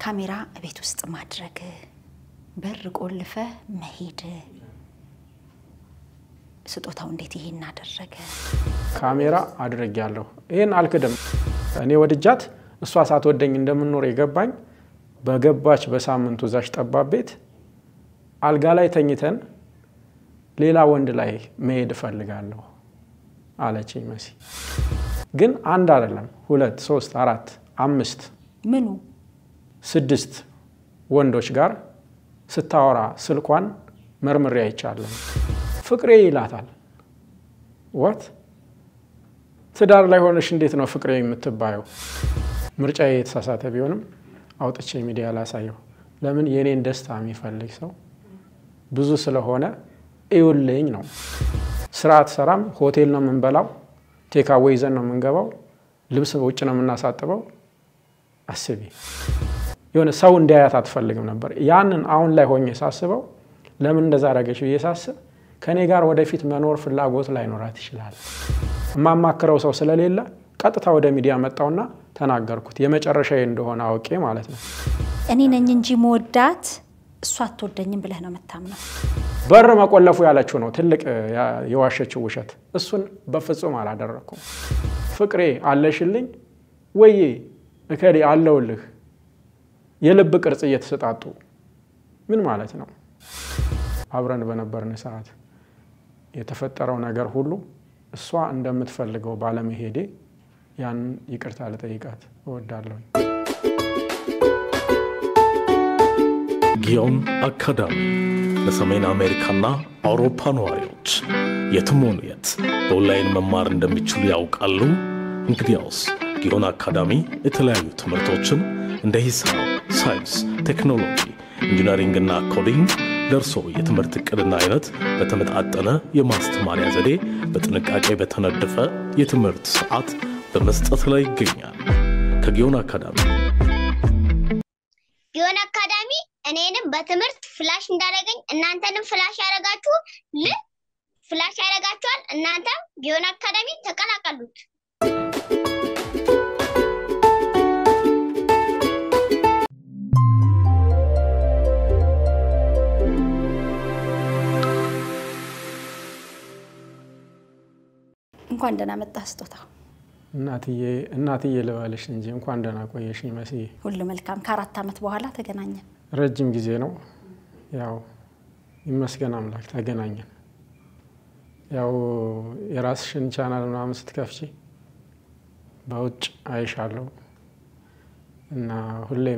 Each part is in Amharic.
ካሜራ ቤት ውስጥ ማድረግ፣ በር ቆልፈ መሄድ፣ ስጦታው እንዴት ይሄን አደረገ? ካሜራ አድርጌያለሁ። ይህን አልክድም። እኔ ወድጃት እሷ ሳትወደኝ እንደምኖር የገባኝ በገባች በሳምንቱ እዛች ጠባብ ቤት አልጋ ላይ ተኝተን ሌላ ወንድ ላይ መሄድ እፈልጋለሁ አለችኝ መሲ። ግን አንድ አይደለም፣ ሁለት፣ ሶስት፣ አራት፣ አምስት፣ ምኑ ስድስት ወንዶች ጋር ስታወራ ስልኳን መርምሬ አይቻለሁ። ፍቅሬ ይላታል። ወት ትዳር ላይ ሆነሽ እንዴት ነው ፍቅሬ የምትባየው? ምርጫ የተሳሳተ ቢሆንም አውጥቼ ሚዲያ ላሳየው። ለምን የእኔን ደስታ የሚፈልግ ሰው ብዙ ስለሆነ እዩልኝ ነው። ስራ አትሰራም። ሆቴል ነው የምንበላው፣ ቴካዌ ይዘን ነው የምንገባው፣ ልብስ ውጭ ነው የምናሳጥበው። አስቢ፣ የሆነ ሰው እንዲያያት አትፈልግም ነበር። ያንን አሁን ላይ ሆኜ ሳስበው ለምን እንደዛ አደረገች ብዬ ሳስብ ከእኔ ጋር ወደፊት መኖር ፍላጎት ላይኖራት ይችላል። የማማክረው ሰው ስለሌለ ቀጥታ ወደ ሚዲያ መጣውና ተናገርኩት። የመጨረሻዬ እንደሆነ አውቄ ማለት ነው። እኔ ነኝ እንጂ መወዳት እሷ አትወደኝም ብለህ ነው የምታምነው? በር መቆለፉ ያለችው ነው ትልቅ የዋሸችው ውሸት። እሱን በፍጹም አላደረግኩም። ፍቅሬ አለሽልኝ ወዬ እከሌ አለውልህ የልብ ቅርጽ እየተሰጣጡ ምን ማለት ነው? አብረን በነበርን ሰዓት የተፈጠረው ነገር ሁሉ እሷ እንደምትፈልገው ባለመሄዴ ያንን ይቅርታ ልጠይቃት እወዳለሁ። ጊዮን አካዳሚ ለሰሜን አሜሪካና አውሮፓ ነዋሪዎች የትም ሆኑ የት በኦንላይን መማር እንደሚችሉ ያውቃሉ? እንግዲያውስ ጊዮን አካዳሚ የተለያዩ ትምህርቶችን እንደ ሂሳብ፣ ሳይንስ፣ ቴክኖሎጂ፣ ኢንጂነሪንግና ኮዲንግ ለእርስዎ የትምህርት ዕቅድና አይነት በተመጣጠነ የማስተማሪያ ዘዴ በጥንቃቄ በተነደፈ የትምህርት ሰዓት በመስጠት ላይ ይገኛል። ከጊዮን አካዳሚ ጊዮን አካዳሚ እኔንም በትምህርት ፍላሽ እንዳደረገኝ እናንተንም ፍላሽ ያደረጋችሁ ል ፍላሽ ያደረጋችኋል። እናንተም ጊዮን አካዳሚ ተቀላቀሉት። እንኳን ደህና መጣህ ስጦታው። እናትዬ እናትዬ ልበልሽ እንጂ እንኳን ደህና ቆየሽኝ መስዬ። ሁሉ መልካም። ከአራት ዓመት በኋላ ተገናኘን። ረጅም ጊዜ ነው። ያው ይመስገን አምላክ ተገናኘን። ያው የራስሽን ቻናል ምናምን ስትከፍቺ በውጭ አይሻለሁ እና ሁሌም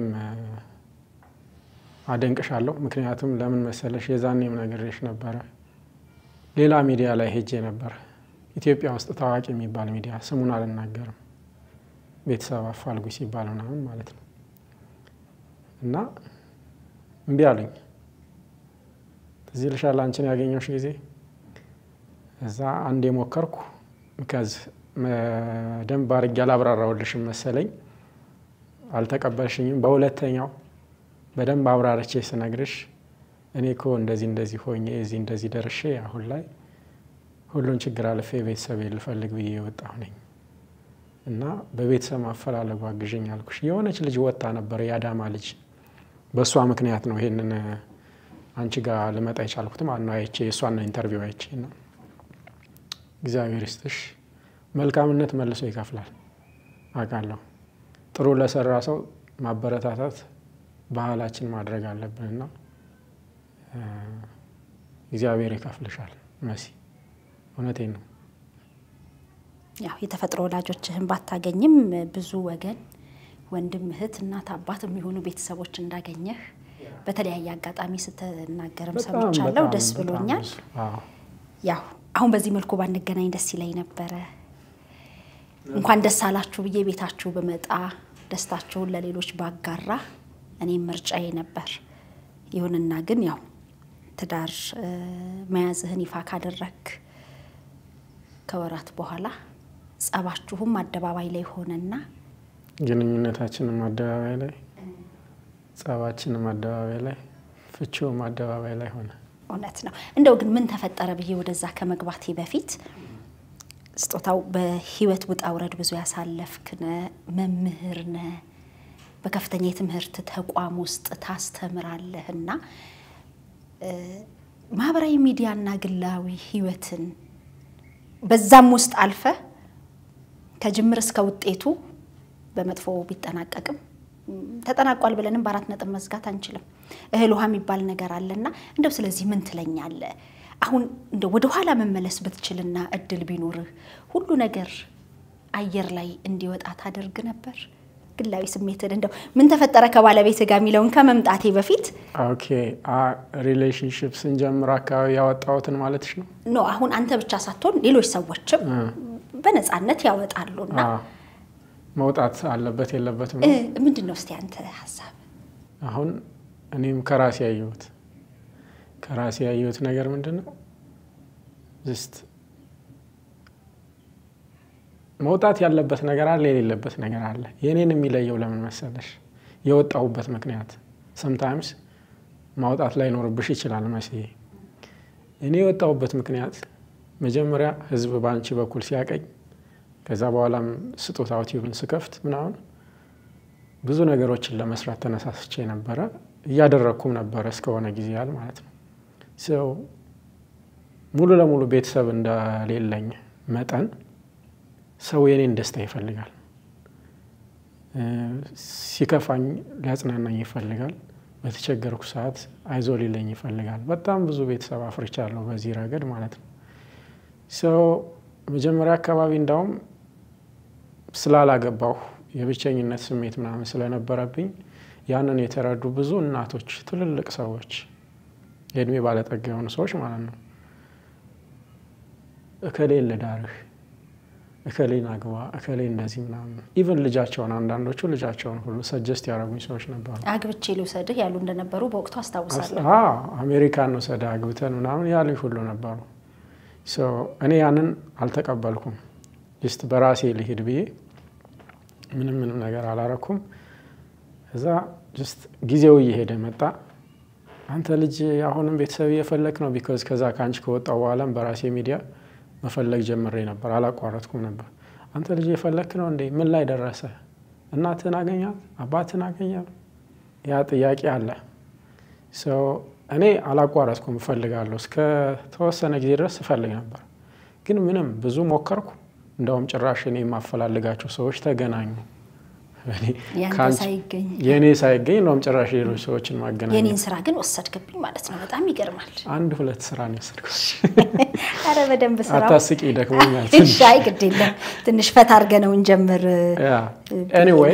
አደንቅሻለሁ። ምክንያቱም ለምን መሰለሽ የዛኔም ነግሬሽ ነበረ። ሌላ ሚዲያ ላይ ሄጄ ነበር ኢትዮጵያ ውስጥ ታዋቂ የሚባል ሚዲያ ስሙን አልናገርም፣ ቤተሰብ አፋልጉ ሲባል ምናምን ማለት ነው። እና እምቢ አሉኝ። ትዝ ይልሻል አንቺን ያገኘሁሽ ጊዜ እዛ አንድ የሞከርኩ ከዚህ ደንብ አድርጌ አላብራራሁልሽም መሰለኝ፣ አልተቀበልሽኝም። በሁለተኛው በደንብ አብራርቼ ስነግርሽ እኔ እኮ እንደዚህ እንደዚህ ሆኜ እዚህ እንደዚህ ደርሼ አሁን ላይ ሁሉን ችግር አልፌ ቤተሰብ ልፈልግ ብዬ የወጣሁ ነኝ እና በቤተሰብ ማፈላለጉ አግዥኝ አልኩሽ። የሆነች ልጅ ወጣ ነበር፣ የአዳማ ልጅ። በእሷ ምክንያት ነው ይሄንን አንቺ ጋር ልመጣ የቻልኩት ማለት ነው። አይቼ የእሷን ኢንተርቪው አይቼ ነው። እግዚአብሔር ይስጥሽ። መልካምነት መልሶ ይከፍላል አውቃለሁ። ጥሩ ለሰራ ሰው ማበረታታት ባህላችን ማድረግ አለብንና እግዚአብሔር ይከፍልሻል መሲ። እውነቴን ነው። ያው የተፈጥሮ ወላጆችህን ባታገኝም ብዙ ወገን ወንድም፣ እህት፣ እናት፣ አባት የሚሆኑ ቤተሰቦች እንዳገኘህ በተለያየ አጋጣሚ ስትናገርም በጣም ሰምቻለሁ። በጣም ደስ በጣም ብሎኛል። ብዙ። አዎ። ያው አሁን በዚህ መልኩ ባንገናኝ ደስ ይለኝ ነበረ። እንኳን ደስ አላችሁ ብዬ ቤታችሁ ብመጣ ደስታችሁን ለሌሎች ባጋራ እኔም ምርጫዬ ነበር። ይሁንና ግን ያው ትዳር እ፣ መያዝህን ይፋ ካደረግ ከወራት በኋላ ጸባችሁም አደባባይ ላይ ሆነና ግንኙነታችንም አደባባይ ላይ፣ ጸባችንም አደባባይ ላይ፣ ፍቺውም አደባባይ ላይ ሆነ። እውነት ነው። እንደው ግን ምን ተፈጠረ ብዬ ወደዛ ከመግባቴ በፊት ስጦታው በህይወት ውጣ ውረድ ብዙ ያሳለፍክ ነህ፣ መምህር ነህ። በከፍተኛ የትምህርት ተቋም ውስጥ ታስተምራለህ እና ማህበራዊ ሚዲያና ግላዊ ህይወትን በዛም ውስጥ አልፈ ከጅምር እስከ ውጤቱ በመጥፎ ቢጠናቀቅም ተጠናቋል ብለንም በአራት ነጥብ መዝጋት አንችልም። እህል ውሃ የሚባል ነገር አለና እንደው ስለዚህ ምን ትለኛለህ? አሁን እንደው ወደኋላ መመለስ ብትችልና እድል ቢኖርህ ሁሉ ነገር አየር ላይ እንዲወጣ ታደርግ ነበር? ግላዊ ስሜትን እንደው ምን ተፈጠረ ከባለቤት ጋር የሚለውን ከመምጣቴ በፊት ኦኬ ሪሌሽንሽፕ ስንጀምር አካባቢ ያወጣሁትን ማለትሽ ነው? ኖ አሁን አንተ ብቻ ሳትሆን ሌሎች ሰዎችም በነፃነት ያወጣሉና መውጣት አለበት የለበትም እ ነው። ምንድን ነው እስቲ አንተ ሀሳብ? አሁን እኔም ከራሴ ያየሁት ከራሴ ያየሁት ነገር ምንድን ነው ጅስት መውጣት ያለበት ነገር አለ፣ የሌለበት ነገር አለ። የእኔን የሚለየው ለምን መሰለሽ? የወጣሁበት ምክንያት ሰምታይምስ ማውጣት ላይኖርብሽ ይችላል መስዬ። እኔ የወጣሁበት ምክንያት መጀመሪያ ህዝብ በአንቺ በኩል ሲያቀኝ፣ ከዛ በኋላም ስጦታ ዩቲዩብን ስከፍት ምናምን ብዙ ነገሮችን ለመስራት ተነሳስቼ ነበረ፣ እያደረግኩም ነበረ እስከሆነ ጊዜ ያህል ማለት ነው። ሰው ሙሉ ለሙሉ ቤተሰብ እንደሌለኝ መጠን ሰው የኔን ደስታ ይፈልጋል። ሲከፋኝ ሊያጽናናኝ ይፈልጋል። በተቸገርኩ ሰዓት አይዞ ሊለኝ ይፈልጋል። በጣም ብዙ ቤተሰብ አፍርቻለሁ በዚህ ረገድ ማለት ነው። ሰው መጀመሪያ አካባቢ እንዳውም ስላላገባሁ የብቸኝነት ስሜት ምናምን ስለነበረብኝ ያንን የተረዱ ብዙ እናቶች፣ ትልልቅ ሰዎች፣ የእድሜ ባለጠጋ የሆኑ ሰዎች ማለት ነው እከሌን ልዳርህ እከሌን አግባ እከሌ እንደዚህ ምናምን ኢቨን ልጃቸውን አንዳንዶቹ ልጃቸውን ሁሉ ሰጀስት ያደረጉኝ ሰዎች ነበሩ። አግብቼ ልውሰድህ ያሉ እንደነበሩ በወቅቱ አስታውሳለሁ። አዎ አሜሪካን ውሰድ አግብተን ምናምን ያሉኝ ሁሉ ነበሩ። ሶ እኔ ያንን አልተቀበልኩም። ጅስት በራሴ ልሂድ ብዬ ምንም ምንም ነገር አላረኩም። እዛ ጅስት ጊዜው እየሄደ መጣ። አንተ ልጅ አሁንም ቤተሰብ እየፈለግ ነው ቢኮዝ ከዛ ከአንቺ ከወጣው በኋላም በራሴ ሚዲያ መፈለግ ጀምሬ ነበር፣ አላቋረጥኩም ነበር። አንተ ልጅ የፈለክ ነው እንዴ? ምን ላይ ደረሰ? እናትህን አገኛት? አባትህን አገኛት? ያ ጥያቄ አለ። ሰው እኔ አላቋረጥኩም፣ እፈልጋለሁ። እስከ ተወሰነ ጊዜ ድረስ እፈልግ ነበር፣ ግን ምንም ብዙ ሞከርኩ። እንደውም ጭራሽ እኔ የማፈላልጋቸው ሰዎች ተገናኙ። ያንተ ሳይገኝ የእኔ ሳይገኝ እንደውም ጭራሽ ሌሎች ሰዎችን ማገናኘት። የኔን ስራ ግን ወሰድክብኝ ማለት ነው። በጣም ይገርማል። አንድ ሁለት ስራ ነው የወሰድኩት። አረ በደንብ ስራ አታስቂ፣ ደክሞኛል። ሻይ ግድ የለም ትንሽ ፈታ አድርገህ ነው እንጀምር። ኤኒዌይ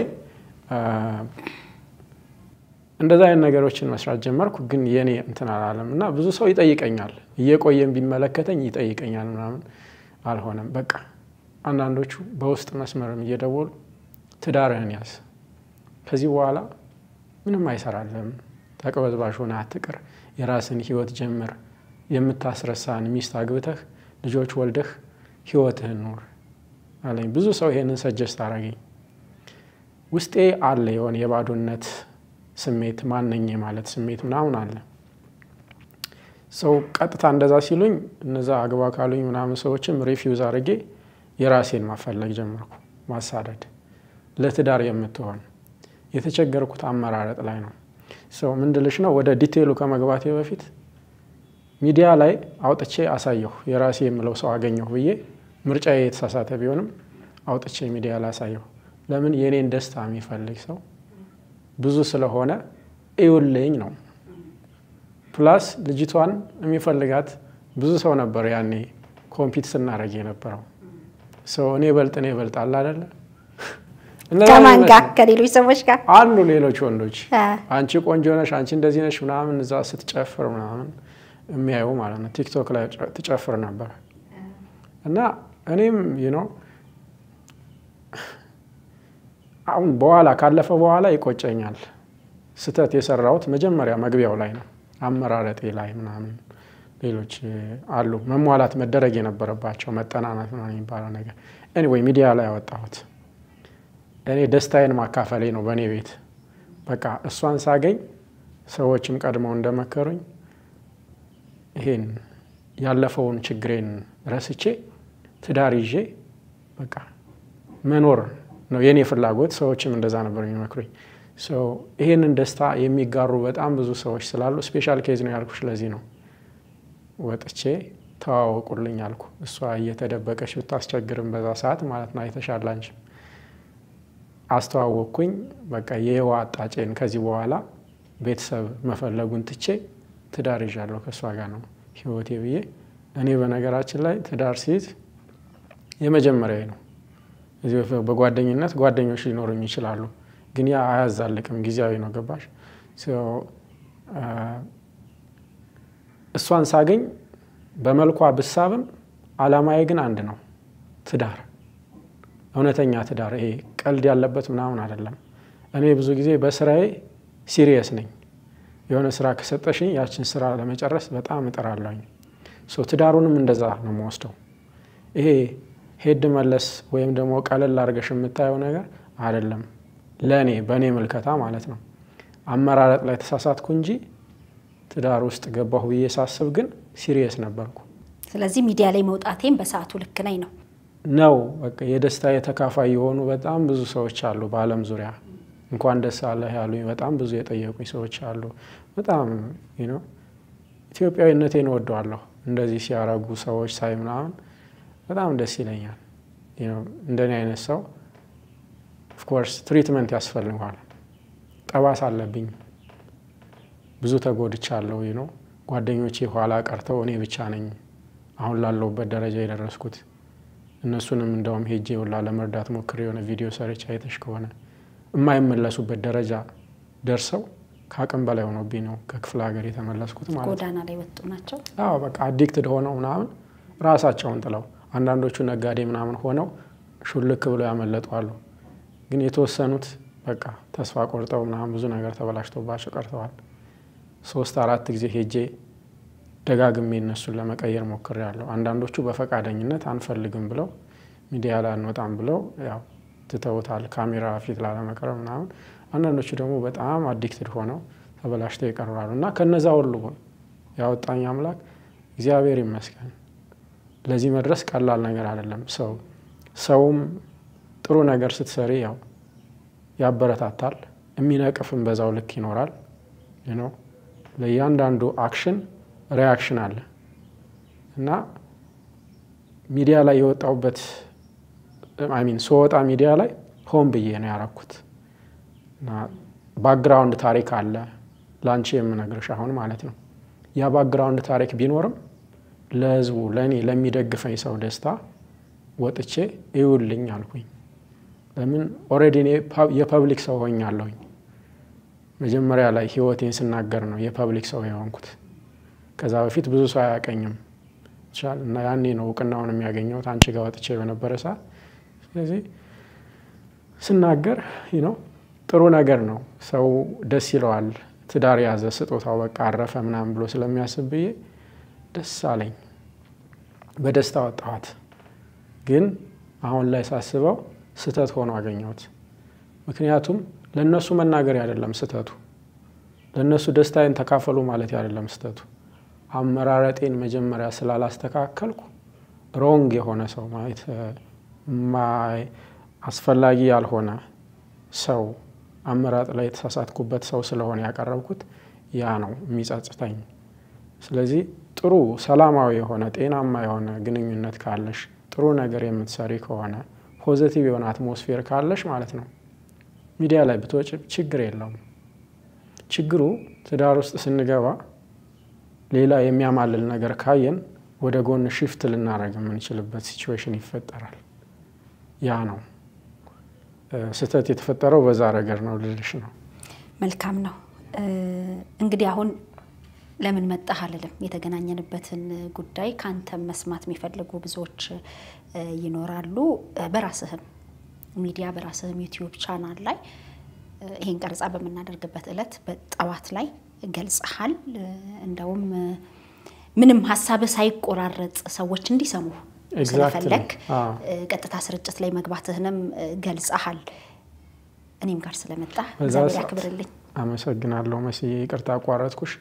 እንደዛ አይነት ነገሮችን መስራት ጀመርኩ። ግን የኔ እንትን አላለም እና ብዙ ሰው ይጠይቀኛል፣ እየቆየም ቢመለከተኝ ይጠይቀኛል ምናምን አልሆነም። በቃ አንዳንዶቹ በውስጥ መስመርም እየደወሉ ትዳርህን ያዝ፣ ከዚህ በኋላ ምንም አይሰራልህም፣ ተቅበዝባዥ ሆነህ አትቅር፣ የራስን ህይወት ጀምር፣ የምታስረሳን ሚስት አግብተህ ልጆች ወልደህ ህይወትህን ኑር አለኝ። ብዙ ሰው ይሄንን ሰጀስት አረገኝ። ውስጤ አለ የሆነ የባዶነት ስሜት ማነኝ ማለት ስሜት ምናምን አለ። ሰው ቀጥታ እንደዛ ሲሉኝ እነዛ አግባ ካሉኝ ምናምን ሰዎችም ሪፊውዝ አድርጌ የራሴን ማፈለግ ጀመርኩ። ማሳደድ ለትዳር የምትሆን የተቸገርኩት አመራረጥ ላይ ነው። ሰው ምንድልሽ ነው ወደ ዲቴይሉ ከመግባቴ በፊት ሚዲያ ላይ አውጥቼ አሳየሁ። የራሴ የምለው ሰው አገኘሁ ብዬ ምርጫዬ የተሳሳተ ቢሆንም አውጥቼ ሚዲያ ላይ አሳየሁ። ለምን የእኔን ደስታ የሚፈልግ ሰው ብዙ ስለሆነ እዩልኝ ነው። ፕላስ ልጅቷን የሚፈልጋት ብዙ ሰው ነበር ያኔ ኮምፒት ስናደርግ የነበረው ሰው እኔ በልጥ እኔ በልጥ አለ አደለ ከማን ጋር? ከሌሎች ሰዎች ጋር አሉ ሌሎች ወንዶች አንቺ ቆንጆ ነሽ፣ አንቺ እንደዚህ ነሽ ምናምን እዛ ስትጨፍር ምናምን የሚያዩ ማለት ነው። ቲክቶክ ላይ ትጨፍር ነበር እና እኔም ነው አሁን በኋላ ካለፈ በኋላ ይቆጨኛል። ስህተት የሰራሁት መጀመሪያ መግቢያው ላይ ነው፣ አመራረጤ ላይ ምናምን ሌሎች አሉ መሟላት መደረግ የነበረባቸው መጠናናት ምናምን የሚባለው ነገር ኤኒዌይ ሚዲያ ላይ ያወጣሁት እኔ ደስታዬን ማካፈሌ ነው። በእኔ ቤት በቃ እሷን ሳገኝ ሰዎችም ቀድመው እንደመከሩኝ ይሄን ያለፈውን ችግሬን ረስቼ ትዳር ይዤ በቃ መኖር ነው የእኔ ፍላጎት። ሰዎችም እንደዛ ነበር የሚመክሩኝ። ይህንን ደስታ የሚጋሩ በጣም ብዙ ሰዎች ስላሉ ስፔሻል ኬዝ ነው ያልኩሽ ለዚህ ነው። ወጥቼ ተዋወቁልኝ አልኩ። እሷ እየተደበቀች ብታስቸግርም በዛ ሰዓት ማለት ነው አይተሻል አንቺም አስተዋወቅኩኝ። በቃ የህዋ አጣጬን ከዚህ በኋላ ቤተሰብ መፈለጉን ትቼ ትዳር ይዣለሁ ከእሷ ጋር ነው ህይወቴ ብዬ እኔ በነገራችን ላይ ትዳር ሲይዝ የመጀመሪያ ነው። እዚህ በጓደኝነት ጓደኞች ሊኖሩኝ ይችላሉ፣ ግን ያ አያዛልቅም፣ ጊዜያዊ ነው። ገባሽ? እሷን ሳገኝ በመልኳ ብሳብም አላማዬ ግን አንድ ነው፣ ትዳር፣ እውነተኛ ትዳር። ይሄ ቀልድ ያለበት ምናምን አይደለም። እኔ ብዙ ጊዜ በስራዬ ሲሪየስ ነኝ። የሆነ ስራ ከሰጠሽኝ ያችን ስራ ለመጨረስ በጣም እጥራለሁኝ። ትዳሩንም እንደዛ ነው የምወስደው። ይሄ ሄድ መለስ ወይም ደግሞ ቀለል አድርገሽ የምታየው ነገር አይደለም። ለእኔ በእኔ ምልከታ ማለት ነው። አመራረጥ ላይ ተሳሳትኩ እንጂ ትዳር ውስጥ ገባሁ ብዬ ሳስብ ግን ሲሪየስ ነበርኩ። ስለዚህ ሚዲያ ላይ መውጣቴም በሰዓቱ ልክ ነኝ ነው ነው በቃ የደስታ የተካፋይ የሆኑ በጣም ብዙ ሰዎች አሉ በዓለም ዙሪያ እንኳን ደስ አለህ ያሉኝ በጣም ብዙ የጠየቁኝ ሰዎች አሉ። በጣም ነው ኢትዮጵያዊነቴን እወደዋለሁ። እንደዚህ ሲያረጉ ሰዎች ሳይ ምናምን በጣም ደስ ይለኛል። እንደኔ አይነት ሰው ኦፍኮርስ ትሪትመንት ያስፈልገዋል። ጠባስ አለብኝ፣ ብዙ ተጎድቻለሁ። ነው ጓደኞቼ ኋላ ቀርተው እኔ ብቻ ነኝ አሁን ላለሁበት ደረጃ የደረስኩት። እነሱንም እንደውም ሄጄ ሁላ ለመርዳት ሞክሬ የሆነ ቪዲዮ ሰርች አይተሽ ከሆነ የማይመለሱበት ደረጃ ደርሰው ከአቅም በላይ ሆኖብኝ ነው ከክፍለ ሀገር የተመለስኩት ማለት ነው። ጎዳና ላይ ወጡ ናቸው። አዎ በቃ አዲክትድ ሆነው ምናምን ራሳቸውን ጥለው አንዳንዶቹ ነጋዴ ምናምን ሆነው ሹልክ ብለው ያመለጡ አሉ። ግን የተወሰኑት በቃ ተስፋ ቆርጠው ምናምን ብዙ ነገር ተበላሽቶባቸው ቀርተዋል። ሶስት አራት ጊዜ ሄጄ ደጋግሜ እነሱን ለመቀየር ሞክሬያለሁ። አንዳንዶቹ በፈቃደኝነት አንፈልግም ብለው ሚዲያ ላይ አንወጣም ብለው ያው ትተውታል፣ ካሜራ ፊት ላለመቅረብ ምናምን። አንዳንዶቹ ደግሞ በጣም አዲክትድ ሆነው ተበላሽተው ይቀርባሉ። እና ከነዛ ሁሉ ያወጣኝ አምላክ እግዚአብሔር ይመስገን። ለዚህ መድረስ ቀላል ነገር አይደለም። ሰው ሰውም ጥሩ ነገር ስትሰሪ ያው ያበረታታል፣ የሚነቅፍም በዛው ልክ ይኖራል። ነው ለእያንዳንዱ አክሽን ሪያክሽን አለ እና ሚዲያ ላይ የወጣሁበት አሚን ስወጣ ሚዲያ ላይ ሆን ብዬ ነው ያረኩት። ባክግራውንድ ታሪክ አለ ለአንቺ የምነግርሽ አሁን ማለት ነው። ያ ባክግራውንድ ታሪክ ቢኖርም ለህዝቡ ለእኔ ለሚደግፈኝ ሰው ደስታ ወጥቼ እዩልኝ አልኩኝ። ለምን ኦልሬዲ እኔ የፐብሊክ ሰው ሆኛለሁኝ። መጀመሪያ ላይ ህይወቴን ስናገር ነው የፐብሊክ ሰው የሆንኩት። ከዛ በፊት ብዙ ሰው አያቀኝም እና ያኔ ነው እውቅናውን የሚያገኘውት አንቺ ጋር ወጥቼ በነበረ ሰዓት። ስለዚህ ስናገር ነው ጥሩ ነገር ነው፣ ሰው ደስ ይለዋል። ትዳር ያዘ ስጦታው በቃ አረፈ ምናምን ብሎ ስለሚያስብ ብዬ ደስ አለኝ። በደስታ ወጣኋት። ግን አሁን ላይ ሳስበው ስህተት ሆኖ አገኘሁት። ምክንያቱም ለእነሱ መናገር አይደለም ስህተቱ፣ ለእነሱ ደስታዬን ተካፈሉ ማለት አይደለም ስህተቱ። አመራረጤን መጀመሪያ ስላላስተካከልኩ ሮንግ የሆነ ሰው ማለት አስፈላጊ ያልሆነ ሰው አመራጥ ላይ የተሳሳትኩበት ሰው ስለሆነ ያቀረብኩት ያ ነው የሚጸጽተኝ። ስለዚህ ጥሩ ሰላማዊ የሆነ ጤናማ የሆነ ግንኙነት ካለሽ ጥሩ ነገር የምትሰሪ ከሆነ ፖዘቲቭ የሆነ አትሞስፌር ካለሽ ማለት ነው ሚዲያ ላይ ብትወጭ ችግር የለውም። ችግሩ ትዳር ውስጥ ስንገባ ሌላ የሚያማልል ነገር ካየን ወደ ጎን ሽፍት ልናደርግ የምንችልበት ሲቹዌሽን ይፈጠራል። ያ ነው ስህተት የተፈጠረው በዛ ነገር ነው ልልሽ ነው። መልካም ነው እንግዲህ አሁን ለምን መጣህ አልልም። የተገናኘንበትን ጉዳይ ከአንተም መስማት የሚፈልጉ ብዙዎች ይኖራሉ። በራስህም ሚዲያ በራስህም ዩቲዩብ ቻናል ላይ ይህን ቀረጻ በምናደርግበት እለት በጠዋት ላይ ገልጸሃል። እንደውም ምንም ሀሳብህ ሳይቆራረጥ ሰዎች እንዲሰሙ ስለፈለግ ቀጥታ ስርጭት ላይ መግባትህንም ገልጸሃል። እኔም ጋር ስለመጣ እግዚአብሔር ያክብርልኝ። አመሰግናለሁ መስዬ፣ ይቅርታ አቋረጥኩሽ።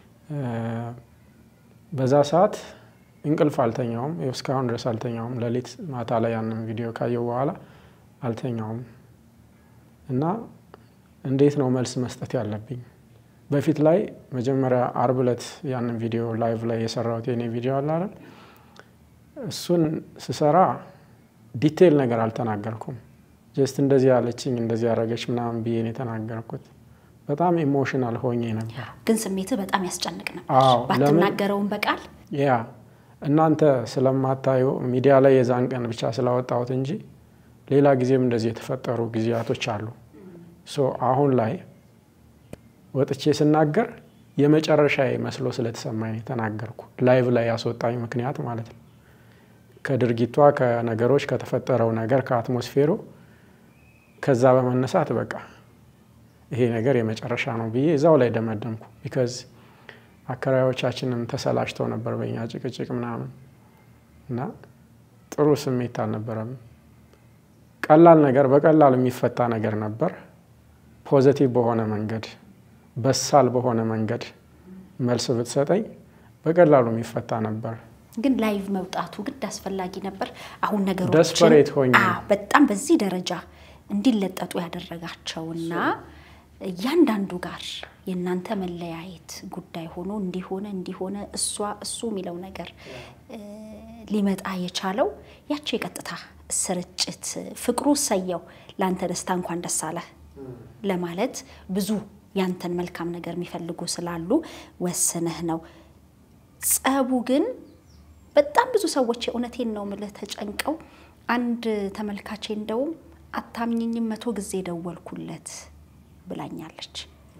በዛ ሰዓት እንቅልፍ አልተኛውም። እስካሁን ድረስ አልተኛውም። ሌሊት ማታ ላይ ያንን ቪዲዮ ካየው በኋላ አልተኛውም እና እንዴት ነው መልስ መስጠት ያለብኝ? በፊት ላይ መጀመሪያ አርብ ዕለት ያንን ቪዲዮ ላይቭ ላይ የሰራሁት የኔ ቪዲዮ አለ አይደል? እሱን ስሰራ ዲቴይል ነገር አልተናገርኩም። ጀስት እንደዚህ ያለችኝ እንደዚህ ያደረገች ምናምን ብዬ ነው የተናገርኩት። በጣም ኢሞሽናል ሆኜ ነበር። ግን ስሜትህ በጣም ያስጨንቅ ነበር። አዎ፣ ለምን? ባትናገረውም በቃል ያ እናንተ ስለማታዩ ሚዲያ ላይ የዛን ቀን ብቻ ስላወጣሁት እንጂ ሌላ ጊዜም እንደዚህ የተፈጠሩ ጊዜያቶች አሉ። ሶ አሁን ላይ ወጥቼ ስናገር የመጨረሻ መስሎ ስለተሰማኝ ነው የተናገርኩ። ላይቭ ላይ ያስወጣኝ ምክንያት ማለት ነው። ከድርጊቷ ከነገሮች ከተፈጠረው ነገር ከአትሞስፌሩ ከዛ በመነሳት በቃ ይሄ ነገር የመጨረሻ ነው ብዬ እዛው ላይ ደመደምኩ። ቢካዝ አከራዮቻችንም ተሰላችተው ነበር በኛ ጭቅጭቅ ምናምን እና ጥሩ ስሜት አልነበረም። ቀላል ነገር በቀላሉ የሚፈታ ነገር ነበር። ፖዘቲቭ በሆነ መንገድ በሳል በሆነ መንገድ መልስ ብትሰጠኝ በቀላሉ የሚፈታ ነበር። ግን ላይቭ መውጣቱ ግድ አስፈላጊ ነበር። አሁን ነገሮችን Desperate ሆኜ። አዎ፣ በጣም በዚህ ደረጃ እንዲለጠጡ ያደረጋቸውና እያንዳንዱ ጋር የእናንተ መለያየት ጉዳይ ሆኖ እንዲሆነ እንዲሆነ እሷ እሱ የሚለው ነገር እ፣ ሊመጣ የቻለው ያቺ የቀጥታ ስርጭት ፍቅሩ ሰየው ለአንተ ደስታ እንኳን ደስ አለህ ለማለት ብዙ ያንተን መልካም ነገር የሚፈልጉ ስላሉ ወስነህ ነው። ጸቡ ግን በጣም ብዙ ሰዎች የእውነቴን ነው ምልህ ተጨንቀው፣ አንድ ተመልካቼ እንደውም አታምኝኝም መቶ ጊዜ ደወልኩለት ብላኛለች።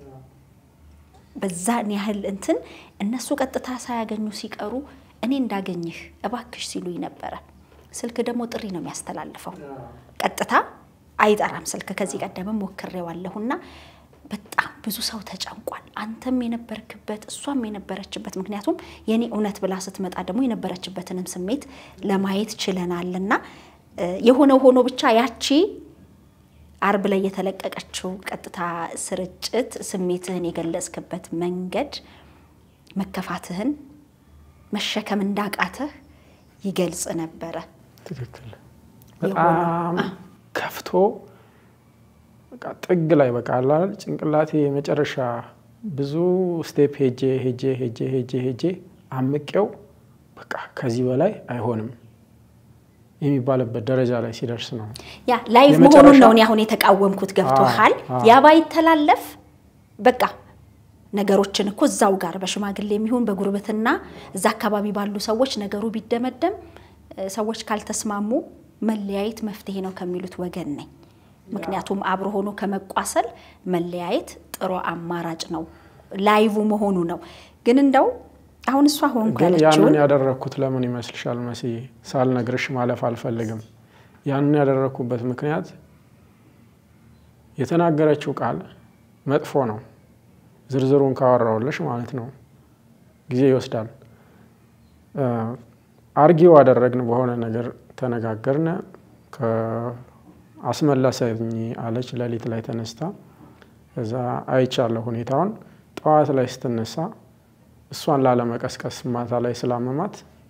በዛን ያህል እንትን እነሱ ቀጥታ ሳያገኙ ሲቀሩ እኔ እንዳገኝህ እባክሽ ሲሉኝ ነበረ። ስልክ ደግሞ ጥሪ ነው የሚያስተላልፈው፣ ቀጥታ አይጠራም ስልክ። ከዚህ ቀደምም ሞክሬዋለሁና በጣም ብዙ ሰው ተጨንቋል። አንተም የነበርክበት እሷም የነበረችበት ምክንያቱም የኔ እውነት ብላ ስትመጣ ደግሞ የነበረችበትንም ስሜት ለማየት ችለናልና እ፣ የሆነው ሆኖ ብቻ ያቺ አርብ ላይ የተለቀቀችው ቀጥታ ስርጭት ስሜትህን የገለጽክበት መንገድ መከፋትህን መሸከም እንዳቃተህ ይገልጽ ነበረ። ትክክል። የሆነው፣ በጣም ከፍቶ በቃ ጥግ ላይ በቃ አለ አይደል ጭንቅላቴ የመጨረሻ ብዙ ስቴፕ ሄጄ ሄጄ ሄጄ ሄጄ ሄጄ አምቄው በቃ ከዚህ በላይ አይሆንም የሚባልበት ደረጃ ላይ ሲደርስ ነው። ያ ላይቭ የመጨረሻ- መሆኑን ነው እኔ አሁን የተቃወምኩት። ገብቶሃል? አዎ። ያ ባይተላለፍ በቃ ነገሮችን እኮ እዛው ጋር በሽማግሌ የሚሆን በጉርብትና እዛ አካባቢ ባሉ ሰዎች ነገሩ ቢደመደም እ፣ ሰዎች ካልተስማሙ መለያየት መፍትሄ ነው ከሚሉት ወገን ነኝ። ምክንያቱም አብሮ ሆኖ ከመቋሰል መለያየት ጥሩ አማራጭ ነው። ላይቭ መሆኑ ነው። ግን እንደው አሁን እሷ ሆንኩ ግን ያለችውን ያንን ያደረግኩት ለምን ይመስልሻል መስዬ? ሳልነግርሽ ማለፍ አልፈልግም። ያንን ያደረግኩበት ምክንያት የተናገረችው ቃል መጥፎ ነው። ዝርዝሩን ካወራውልሽ ማለት ነው ጊዜ ይወስዳል። አርጊው አደረግን፣ በሆነ ነገር ተነጋገርን። አስመለሰኝ አለች ሌሊት ላይ ተነስታ። እዛ አይቻለሁ ሁኔታውን። ጠዋት ላይ ስትነሳ እሷን ላለመቀስቀስ ማታ ላይ ስላመማት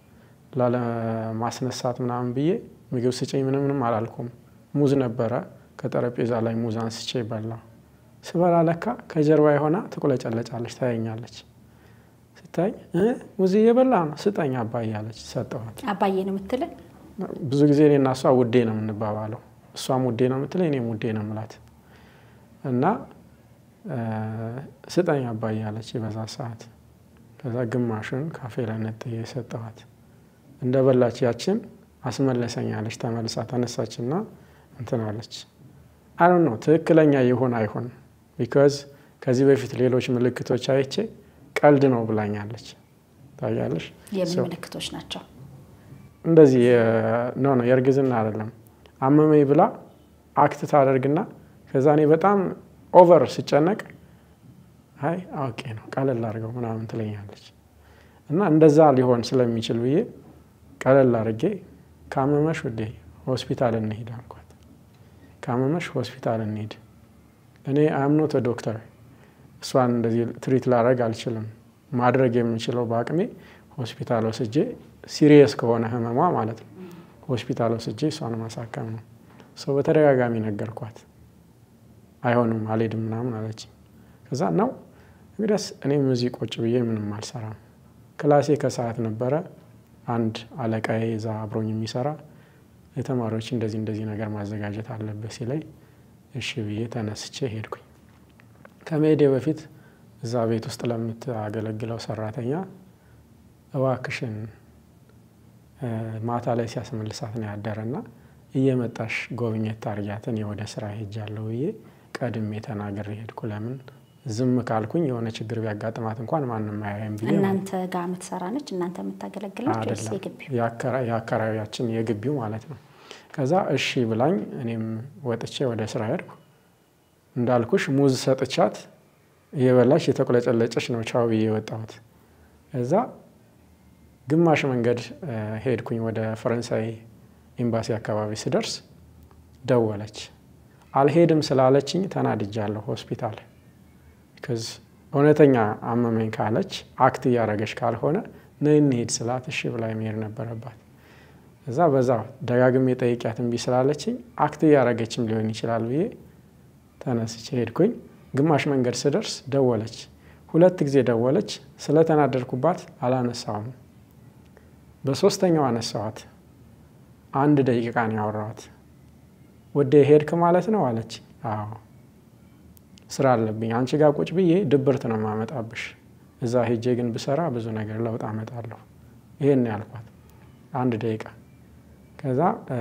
ላለማስነሳት ምናምን ብዬ ምግብ ስጭኝ ምንም ምንም አላልኩም። ሙዝ ነበረ ከጠረጴዛ ላይ ሙዝ አንስቼ በላ። ስበላ ለካ ከጀርባ የሆና ትቁለጨለጫለች፣ ታየኛለች። ስታይ እ ሙዝ እየበላ ነው ስጠኝ አባዬ አለች። ሰጠኋት። አባዬ ነው የምትልን ብዙ ጊዜ እኔና እሷ ውዴ ነው የምንባባለው። እሷም ውዴ ነው የምትለኝ፣ እኔም ውዴ ነው የምላት እና ስጠኝ አባዬ አለች በዛ ሰዓት። ከዛ ግማሹን ካፌ ላይ ነጥዬ የሰጠኋት እንደ በላች ያችን አስመለሰኛለች። ተመልሳ ተነሳችና እንትን አለች። አይ ነው ትክክለኛ ይሁን አይሁን ቢካዝ ከዚህ በፊት ሌሎች ምልክቶች አይቼ ቀልድ ነው ብላኛለች። ታያለሽ የምን ምልክቶች ናቸው? እንደዚህ ኖ ነው የእርግዝና አይደለም። አመመኝ ብላ አክት ታደርግና ከዛ እኔ በጣም ኦቨር ስጨነቅ አይ አውቄ ነው ቀለል አድርገው ምናምን ትለኛለች። እና እንደዛ ሊሆን ስለሚችል ብዬ ቀለል አድርጌ ካመመሽ ውዴ ሆስፒታል እንሂድ አልኳት። ካመመሽ ሆስፒታል እንሂድ። እኔ አምኖት ዶክተር እሷን እንደዚህ ትሪት ላደርግ አልችልም። ማድረግ የምችለው በአቅሜ ሆስፒታል ወስጄ ሲሪየስ ከሆነ ህመሟ ማለት ነው ሆስፒታል ወስጄ እሷን ማሳከም ነው። ሰው በተደጋጋሚ ነገርኳት። አይሆንም አልሄድም ምናምን አለችኝ። ከዛ ነው እንግዲያስ እኔም እዚህ ቁጭ ብዬ ምንም አልሰራም። ክላሴ ከሰዓት ነበረ። አንድ አለቃዬ እዛ አብሮኝ የሚሰራ የተማሪዎች እንደዚህ እንደዚህ ነገር ማዘጋጀት አለበት ሲለኝ እሺ ብዬ ተነስቼ ሄድኩኝ። ከመሄዴ በፊት እዛ ቤት ውስጥ ለምታገለግለው ሰራተኛ እባክሽን ማታ ላይ ሲያስመልሳት ነው ያደረና እየመጣሽ ጎብኘት ታርጊያት እኔ ወደ ስራ ሄጃለሁ ብዬ ቀድሜ ተናግሬ ሄድኩ። ለምን ዝም ካልኩኝ የሆነ ችግር ቢያጋጥማት እንኳን ማንም አያይም ብዬ እናንተ ጋር የምትሰራ ነች እናንተ የምታገለግላችሁ ወይስ አይደለም የግቢው? የአካባቢያችን የግቢው ማለት ነው። ከዛ እሺ ብላኝ እኔም ወጥቼ ወደ ስራ ሄድኩ። እንዳልኩሽ ሙዝ ሰጥቻት እየበላች የተቁለጨለጨች ነው ቻው ብዬ የወጣሁት። ከዛ ግማሽ መንገድ ሄድኩኝ ወደ ፈረንሳይ ኤምባሲ አካባቢ ስደርስ ደወለች። አልሄድም ስላለችኝ ተናድጃለሁ ሆስፒታል ከዚ እውነተኛ አመመኝ ካለች አክት እያደረገች ካልሆነ ነይ እንሂድ ስላት እሺ ብላ መሄድ ነበረባት። እዛ በዛ ደጋግሜ ጠይቂያት እምቢ ስላለችኝ አክት እያደረገችም ሊሆን ይችላል ብዬ ተነስቼ ሄድኩኝ። ግማሽ መንገድ ስደርስ ደወለች። ሁለት ጊዜ ደወለች። ስለተናደድኩባት አላነሳውም። በሶስተኛው አነሳዋት። አንድ ደቂቃ ነው ያወራኋት። ወደ ሄድክ ማለት ነው አለች። አዎ ስራ አለብኝ። አንቺ ጋር ቁጭ ብዬ ድብርት ነው የማመጣብሽ። እዛ ሄጄ ግን ብሰራ ብዙ ነገር ለውጥ አመጣለሁ። ይሄን ነው ያልኳት። አንድ ደቂቃ ከዛ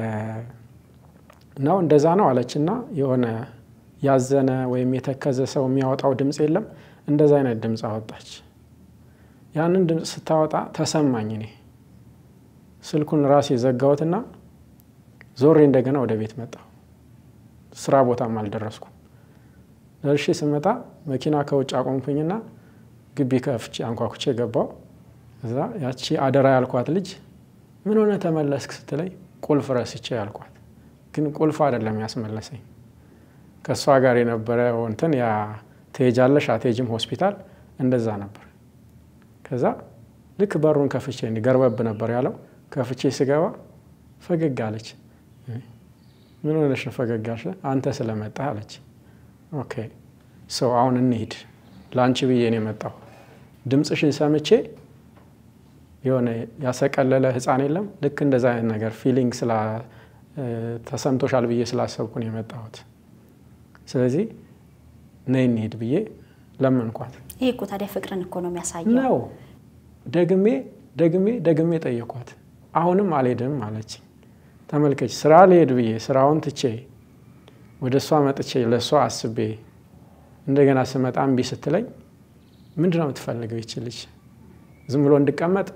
ነው እንደዛ ነው አለችና የሆነ ያዘነ ወይም የተከዘ ሰው የሚያወጣው ድምፅ የለም። እንደዛ አይነት ድምፅ አወጣች። ያንን ድምፅ ስታወጣ ተሰማኝ። እኔ ስልኩን ራሴ ዘጋሁትና ዞሬ እንደገና ወደ ቤት መጣሁ። ስራ ቦታም አልደረስኩም። ደርሼ ስመጣ መኪና ከውጭ አቆምኩኝና ግቢ ከፍቼ አንኳኩቼ ገባው። እዛ ያቺ አደራ ያልኳት ልጅ ምን ሆነ ተመለስክ ስትለኝ ቁልፍ ረስቼ ያልኳት፣ ግን ቁልፍ አይደለም ያስመለሰኝ ከእሷ ጋር የነበረ እንትን ያ ትሄጃለሽ አትሄጂም ሆስፒታል እንደዛ ነበር። ከዛ ልክ በሩን ከፍቼ እንዲ ገርበብ ነበር ያለው ከፍቼ ስገባ ፈገግ አለች። ምን ሆነሽ ነው ፈገግ አልሽ? አንተ ስለመጣህ አለች። ኦኬ ሰው አሁን እንሂድ፣ ለአንቺ ብዬ ነው የመጣሁ። ድምፅሽን ሰምቼ የሆነ ያሰቀለለ ህፃን የለም ልክ እንደዛ አይነት ነገር ፊሊንግ ተሰምቶሻል ብዬ ስላሰብኩ ነው የመጣሁት። ስለዚህ ነይ እንሂድ ብዬ ለመንኳት። ይሄ እኮ ታዲያ ፍቅርን እኮ ነው የሚያሳየው። ነው ደግሜ ደግሜ ደግሜ ጠየኳት። አሁንም አልሄድም አለች። ተመልከች ስራ ልሄድ ብዬ ስራውን ትቼ ወደ እሷ መጥቼ ለእሷ አስቤ እንደገና ስመጣ እምቢ ስትለኝ ምንድን ነው የምትፈልገው ይች ልጅ? ዝም ብሎ እንድቀመጥ?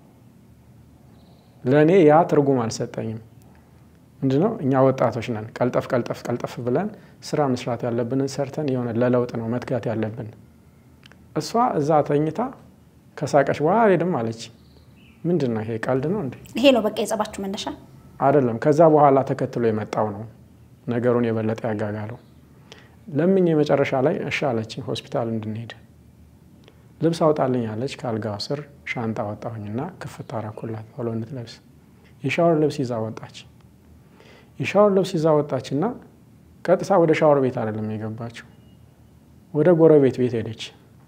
ለእኔ ያ ትርጉም አልሰጠኝም። ምንድነው እኛ ወጣቶች ነን። ቀልጠፍ ቀልጠፍ ቀልጠፍ ብለን ስራ መስራት ያለብንን ሰርተን የሆነ ለለውጥ ነው መትጋት ያለብን። እሷ እዛ ተኝታ ከሳቀች በኋላ አልሄድም አለች። ምንድን ነው ይሄ? ቀልድ ነው እንዴ? ይሄ ነው በቃ የጸባችሁ መነሻ? አይደለም። ከዛ በኋላ ተከትሎ የመጣው ነው ነገሩን የበለጠ ያጋጋለው። ለምኝ የመጨረሻ ላይ እሺ አለችኝ ሆስፒታል እንድንሄድ። ልብስ አውጣልኝ አለች። ከአልጋው ስር ሻንጣ አወጣሁኝና ክፍት አረኩላት ቶሎ እንድትለብስ። የሻወር ልብስ ይዛ ወጣች። የሻወር ልብስ ይዛ ወጣችና ቀጥታ ወደ ሻወር ቤት አይደለም የገባችው፣ ወደ ጎረቤት ቤት ሄደች።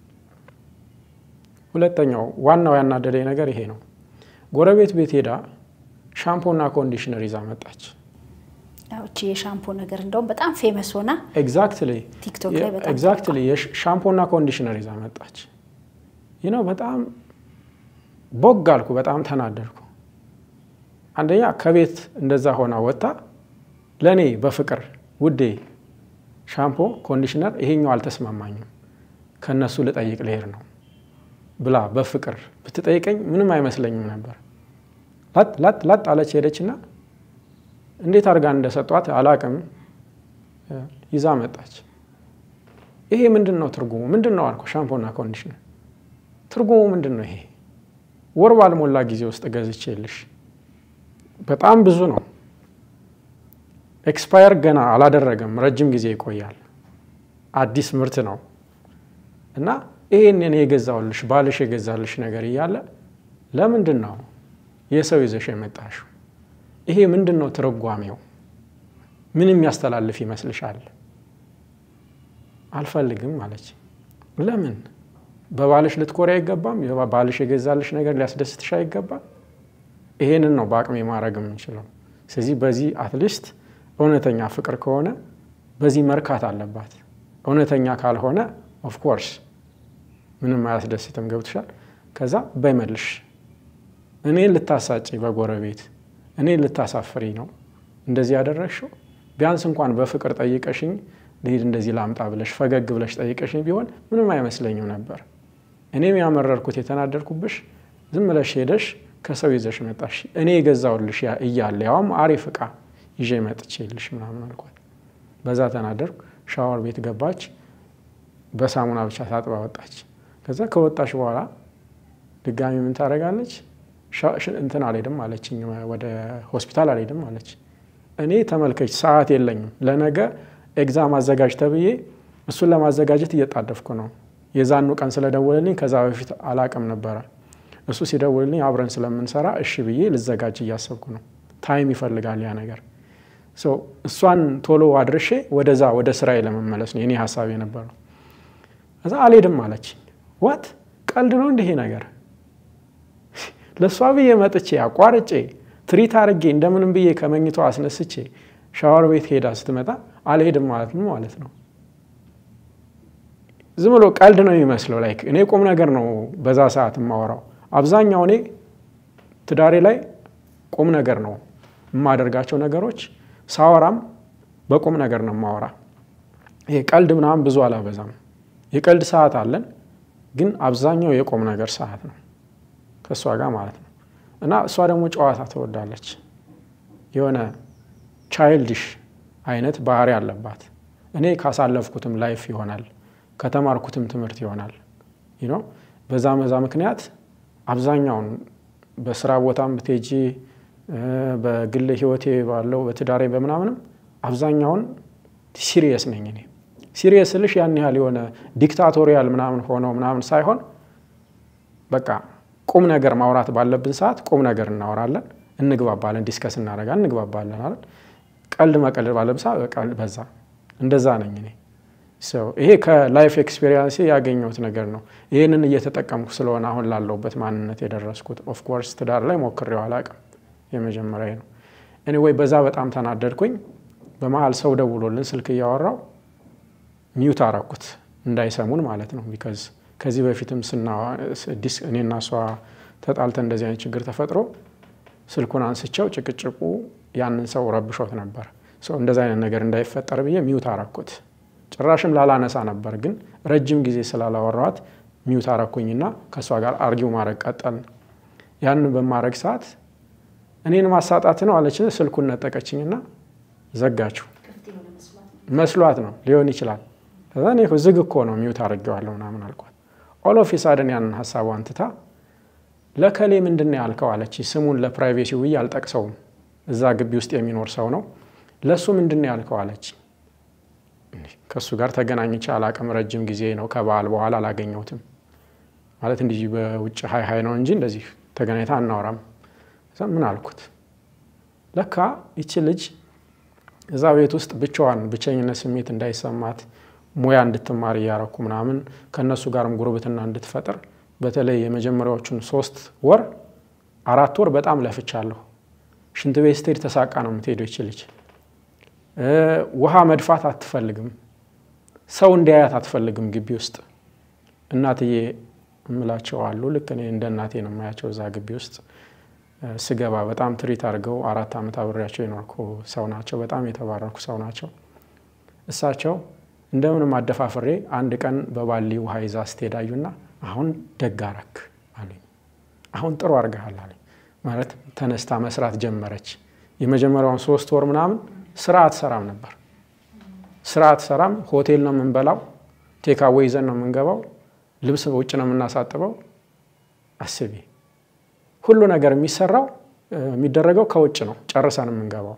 ሁለተኛው ዋናው ያናደደኝ ነገር ይሄ ነው። ጎረቤት ቤት ሄዳ ሻምፖና ኮንዲሽነር ይዛ መጣች። እቺ የሻምፖ ነገር እንደውም በጣም ፌመስ ሆና ኤግዛክትሊ ቲክቶክ ላይ በጣም ኤግዛክትሊ ሻምፖና ኮንዲሽነር ይዛ መጣች። ይህ ነው በጣም ቦግ አልኩ፣ በጣም ተናደድኩ። አንደኛ ከቤት እንደዛ ሆና ወጥታ ለእኔ በፍቅር ውዴ ሻምፖ ኮንዲሽነር ይሄኛው አልተስማማኝም ከእነሱ ልጠይቅ ልሄድ ነው ብላ በፍቅር ብትጠይቀኝ ምንም አይመስለኝም ነበር። ላጥ ላጥ ላጥ አለች ሄደችና እንዴት አድርጋ እንደሰጧት አላቅም ይዛ መጣች። ይሄ ምንድን ነው ትርጉሙ? ምንድን ነው አልኩ። ሻምፖና ኮንዲሽነር ትርጉሙ ምንድን ነው? ይሄ ወር ባልሞላ ጊዜ ውስጥ ገዝቼልሽ በጣም ብዙ ነው። ኤክስፓየር ገና አላደረገም፣ ረጅም ጊዜ ይቆያል። አዲስ ምርት ነው እና ይሄንን የገዛውልሽ ባልሽ የገዛልሽ ነገር እያለ ለምንድን ነው የሰው ይዘሽ የመጣሽው? ይሄ ምንድን ነው ትርጓሜው? ምን የሚያስተላልፍ ይመስልሻል? አልፈልግም አለች። ለምን? በባልሽ ልትኮሪ አይገባም? ባልሽ የገዛልሽ ነገር ሊያስደስትሽ አይገባም? ይሄንን ነው በአቅሜ ማድረግ የምንችለው። ስለዚህ በዚህ አትሊስት እውነተኛ ፍቅር ከሆነ በዚህ መርካት አለባት። እውነተኛ ካልሆነ ኦፍኮርስ ምንም አያስደስትም። ገብትሻል? ከዛ በይመልሽ እኔን ልታሳጭ በጎረቤት እኔን ልታሳፍሪ ነው እንደዚህ ያደረግሽው። ቢያንስ እንኳን በፍቅር ጠይቀሽኝ ልሂድ እንደዚህ ላምጣ ብለሽ ፈገግ ብለሽ ጠይቀሽኝ ቢሆን ምንም አይመስለኝም ነበር። እኔም ያመረርኩት የተናደድኩብሽ ዝም ብለሽ ሄደሽ ከሰው ይዘሽ መጣሽ። እኔ የገዛውልሽ እያለ ያውም አሪፍ እቃ ይዤ መጥቼልሽ ምናምን አልኳት። በዛ ተናደርኩ። ሻወር ቤት ገባች። በሳሙና ብቻ ታጥባ ወጣች። ከዛ ከወጣች በኋላ ድጋሚ ምን ታደርጋለች? እንትን አልሄድም አለችኝ። ወደ ሆስፒታል አልሄድም አለች። እኔ ተመልከች፣ ሰዓት የለኝም ለነገ ኤግዛም አዘጋጅ ተብዬ እሱን ለማዘጋጀት እየጣደፍኩ ነው። የዛኑ ቀን ስለደወለልኝ ከዛ በፊት አላቅም ነበረ። እሱ ሲደውልልኝ አብረን ስለምንሰራ እሺ ብዬ ልዘጋጅ እያሰብኩ ነው። ታይም ይፈልጋል ያ ነገር። እሷን ቶሎ አድርሼ ወደዛ ወደ ስራዬ ለመመለስ ነው የኔ ሀሳብ የነበረው። ከዛ አልሄድም አለች። ዋት ቀልድ ነው እንዲህ ነገር ለእሷ ብዬ መጥቼ አቋርጬ ትሪት አድርጌ እንደምንም ብዬ ከመኝቷ አስነስቼ ሻወር ቤት ሄዳ ስትመጣ አልሄድም ማለት ነው ማለት ነው። ዝም ብሎ ቀልድ ነው የሚመስለው። ላይክ እኔ ቁም ነገር ነው በዛ ሰዓት የማወራው። አብዛኛው እኔ ትዳሬ ላይ ቁም ነገር ነው የማደርጋቸው ነገሮች። ሳወራም በቁም ነገር ነው የማወራ። ይሄ ቀልድ ምናምን ብዙ አላበዛም። የቀልድ ሰዓት አለን፣ ግን አብዛኛው የቁም ነገር ሰዓት ነው ከእሷ ጋር ማለት ነው። እና እሷ ደግሞ ጨዋታ ትወዳለች። የሆነ ቻይልድሽ አይነት ባህሪ አለባት። እኔ ካሳለፍኩትም ላይፍ ይሆናል ከተማርኩትም ትምህርት ይሆናል ነው። በዛ መዛ ምክንያት አብዛኛውን በስራ ቦታም ብትሄጂ በግል ህይወቴ ባለው በትዳሬ በምናምንም አብዛኛውን ሲሪየስ ነኝ እኔ። ሲሪየስ ስልሽ ያን ያህል የሆነ ዲክታቶሪያል ምናምን ሆነው ምናምን ሳይሆን በቃ ቁም ነገር ማውራት ባለብን ሰዓት ቁም ነገር እናወራለን፣ እንግባባለን፣ ዲስከስ እናደርጋለን፣ እንግባባለን አይደል። ቀልድ መቀለድ ባለብን ሰዓት በዛ እንደዛ ነኝ እኔ። ይሄ ከላይፍ ኤክስፔሪንስ ያገኘሁት ነገር ነው። ይህንን እየተጠቀምኩ ስለሆነ አሁን ላለሁበት ማንነት የደረስኩት። ኦፍኮርስ ትዳር ላይ ሞክሬው አላውቅም፣ የመጀመሪያ ነው። ኤኒዌይ በዛ በጣም ተናደድኩኝ። በመሀል ሰው ደውሎልን ስልክ እያወራው ሚዩት አረኩት እንዳይሰሙን ማለት ነው። ቢካዝ ከዚህ በፊትም እኔና እሷ ተጣልተን እንደዚህ አይነት ችግር ተፈጥሮ ስልኩን አንስቸው ጭቅጭቁ ያንን ሰው ረብሾት ነበር። እንደዚህ አይነት ነገር እንዳይፈጠር ብዬ ሚዩት አረኩት። ጭራሽም ላላነሳ ነበር፣ ግን ረጅም ጊዜ ስላላወራኋት ሚዩት አረኩኝና ከእሷ ጋር አርጊው ማድረግ ቀጠልን። ያንን በማድረግ ሰዓት እኔን ማሳጣት ነው አለች። ስልኩን ነጠቀችኝና ዘጋችው። መስሏት ነው ሊሆን ይችላል። ከዛ እኔ ዝግ እኮ ነው ሚዩት አድርጌዋለሁ ምናምን አልኳት። ኦሎፊሳድን ያንን ሀሳቧን ትታ ለከሌ ምንድን ነው ያልከው አለች። ስሙን ለፕራይቬሲ ብዬ አልጠቅሰውም፣ እዛ ግቢ ውስጥ የሚኖር ሰው ነው። ለእሱ ምንድን ነው ያልከው አለች። ከእሱ ጋር ተገናኝቼ አላቅም፣ ረጅም ጊዜ ነው። ከበዓል በኋላ አላገኘሁትም። ማለት እንዲህ በውጭ ሀይ ሀይ ነው እንጂ እንደዚህ ተገናኝታ አናወራም። ምን አልኩት፣ ለካ ይቺ ልጅ እዛ ቤት ውስጥ ብቻዋን ብቸኝነት ስሜት እንዳይሰማት ሙያ እንድትማር እያረኩ ምናምን ከእነሱ ጋርም ጉርብትና እንድትፈጥር በተለይ የመጀመሪያዎቹን ሶስት ወር አራት ወር በጣም ለፍቻለሁ። ሽንት ቤት ስትሄድ ተሳቃ ነው የምትሄደው ይች ልጅ። ውሃ መድፋት አትፈልግም። ሰው እንዲያያት አትፈልግም ግቢ ውስጥ። እናትዬ እምላቸው አሉ። ልክ እኔ እንደ እናቴ ነው የማያቸው እዛ ግቢ ውስጥ ስገባ በጣም ትሪት አድርገው አራት ዓመት አብሬያቸው የኖርኩ ሰው ናቸው። በጣም የተባረኩ ሰው ናቸው። እሳቸው እንደምንም አደፋፍሬ አንድ ቀን በባሊ ውሃ ይዛ ስትሄድ አዩና አሁን ደግ አረክ አሉኝ። አሁን ጥሩ አድርገሃል አሉኝ። ማለት ተነስታ መስራት ጀመረች። የመጀመሪያውን ሶስት ወር ምናምን ስራ አትሰራም ነበር። ስራ አትሰራም። ሆቴል ነው የምንበላው፣ ቴካዌ ይዘን ነው የምንገባው፣ ልብስ ውጭ ነው የምናሳጥበው። አስቢ ሁሉ ነገር የሚሰራው የሚደረገው ከውጭ ነው ጨርሰን የምንገባው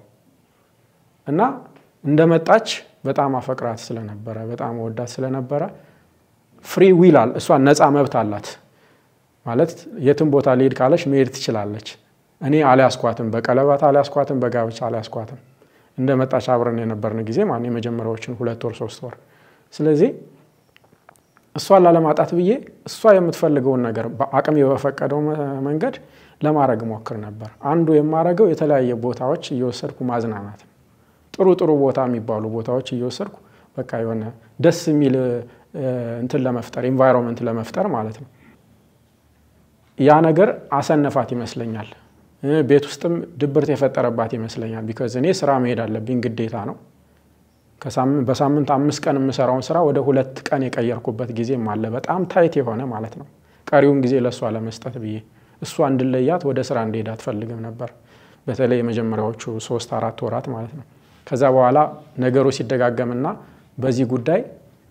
እና እንደመጣች በጣም አፈቅራት ስለነበረ በጣም ወዳት ስለነበረ ፍሪ ዊል አለ እሷ ነፃ መብት አላት ማለት የትም ቦታ ሊሄድ ካለች መሄድ ትችላለች። እኔ አልያስኳትም፣ በቀለበት አልያስኳትም፣ በጋብቻ አልያስኳትም። እንደመጣች አብረን የነበርን ጊዜ ማ የመጀመሪያዎችን ሁለት ወር ሶስት ወር ስለዚህ እሷን ላለማጣት ብዬ እሷ የምትፈልገውን ነገር በአቅሜ በፈቀደው መንገድ ለማድረግ ሞክር ነበር። አንዱ የማደርገው የተለያየ ቦታዎች እየወሰድኩ ማዝናናት ነው። ጥሩ ጥሩ ቦታ የሚባሉ ቦታዎች እየወሰድኩ በቃ የሆነ ደስ የሚል እንትን ለመፍጠር ኢንቫይሮንመንት ለመፍጠር ማለት ነው። ያ ነገር አሰነፋት ይመስለኛል። ቤት ውስጥም ድብርት የፈጠረባት ይመስለኛል። ቢካዝ እኔ ስራ መሄድ አለብኝ ግዴታ ነው። በሳምንት አምስት ቀን የምሰራውን ስራ ወደ ሁለት ቀን የቀየርኩበት ጊዜም አለ። በጣም ታይት የሆነ ማለት ነው። ቀሪውን ጊዜ ለእሷ ለመስጠት ብዬ እሷ እንድለያት ወደ ስራ እንድሄድ አትፈልግም ነበር። በተለይ የመጀመሪያዎቹ ሶስት አራት ወራት ማለት ነው። ከዛ በኋላ ነገሩ ሲደጋገምና በዚህ ጉዳይ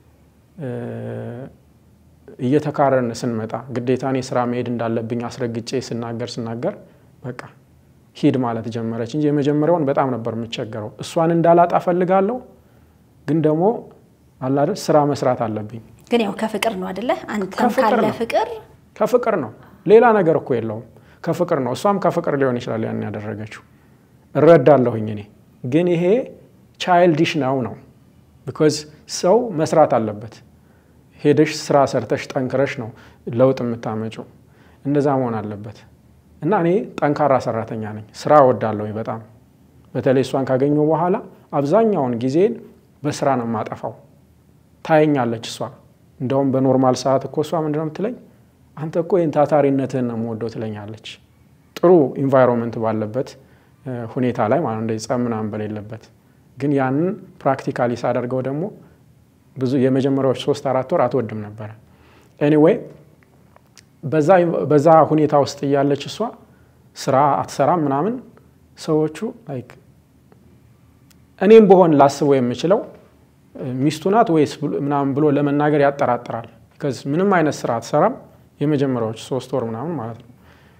እየተካረርን ስንመጣ ግዴታ እኔ ስራ መሄድ እንዳለብኝ አስረግጬ ስናገር ስናገር በቃ ሂድ ማለት ጀመረች እንጂ የመጀመሪያውን በጣም ነበር የምቸገረው። እሷን እንዳላጣ ፈልጋለሁ፣ ግን ደግሞ አላደል ስራ መስራት አለብኝ። ግን ያው ከፍቅር ነው አደለ? አንተም ከፍቅር ካለ ነው። ፍቅር ከፍቅር ነው፣ ሌላ ነገር እኮ የለውም። ከፍቅር ነው። እሷም ከፍቅር ሊሆን ይችላል ያን ያደረገችው። እረዳለሁኝ እኔ ግን ይሄ ቻይልዲሽ ነው ነው ቢኮዝ ሰው መስራት አለበት። ሄደሽ ስራ ሰርተሽ ጠንክረሽ ነው ለውጥ የምታመጪው። እንደዛ መሆን አለበት እና እኔ ጠንካራ ሰራተኛ ነኝ። ስራ እወዳለሁኝ በጣም በተለይ እሷን ካገኘሁ በኋላ አብዛኛውን ጊዜን በስራ ነው የማጠፋው። ታየኛለች እሷ እንደውም በኖርማል ሰዓት እኮ እሷ ምንድነው የምትለኝ አንተ እኮ ይህን ታታሪነትህን ነው የምወደው ትለኛለች። ጥሩ ኢንቫይሮንመንት ባለበት ሁኔታ ላይ ማለት እንደዚህ ጸብ ምናምን በሌለበት ግን ያንን ፕራክቲካሊ ሳደርገው ደግሞ ብዙ የመጀመሪያዎች ሶስት አራት ወር አትወድም ነበረ። ኤኒዌይ በዛ ሁኔታ ውስጥ እያለች እሷ ስራ አትሰራም ምናምን ሰዎቹ ላይክ እኔም በሆን ላስበው የምችለው ሚስቱ ናት ወይስ ምናምን ብሎ ለመናገር ያጠራጥራል። ቢካዝ ምንም አይነት ስራ አትሰራም የመጀመሪያዎች ሶስት ወር ምናምን ማለት ነው።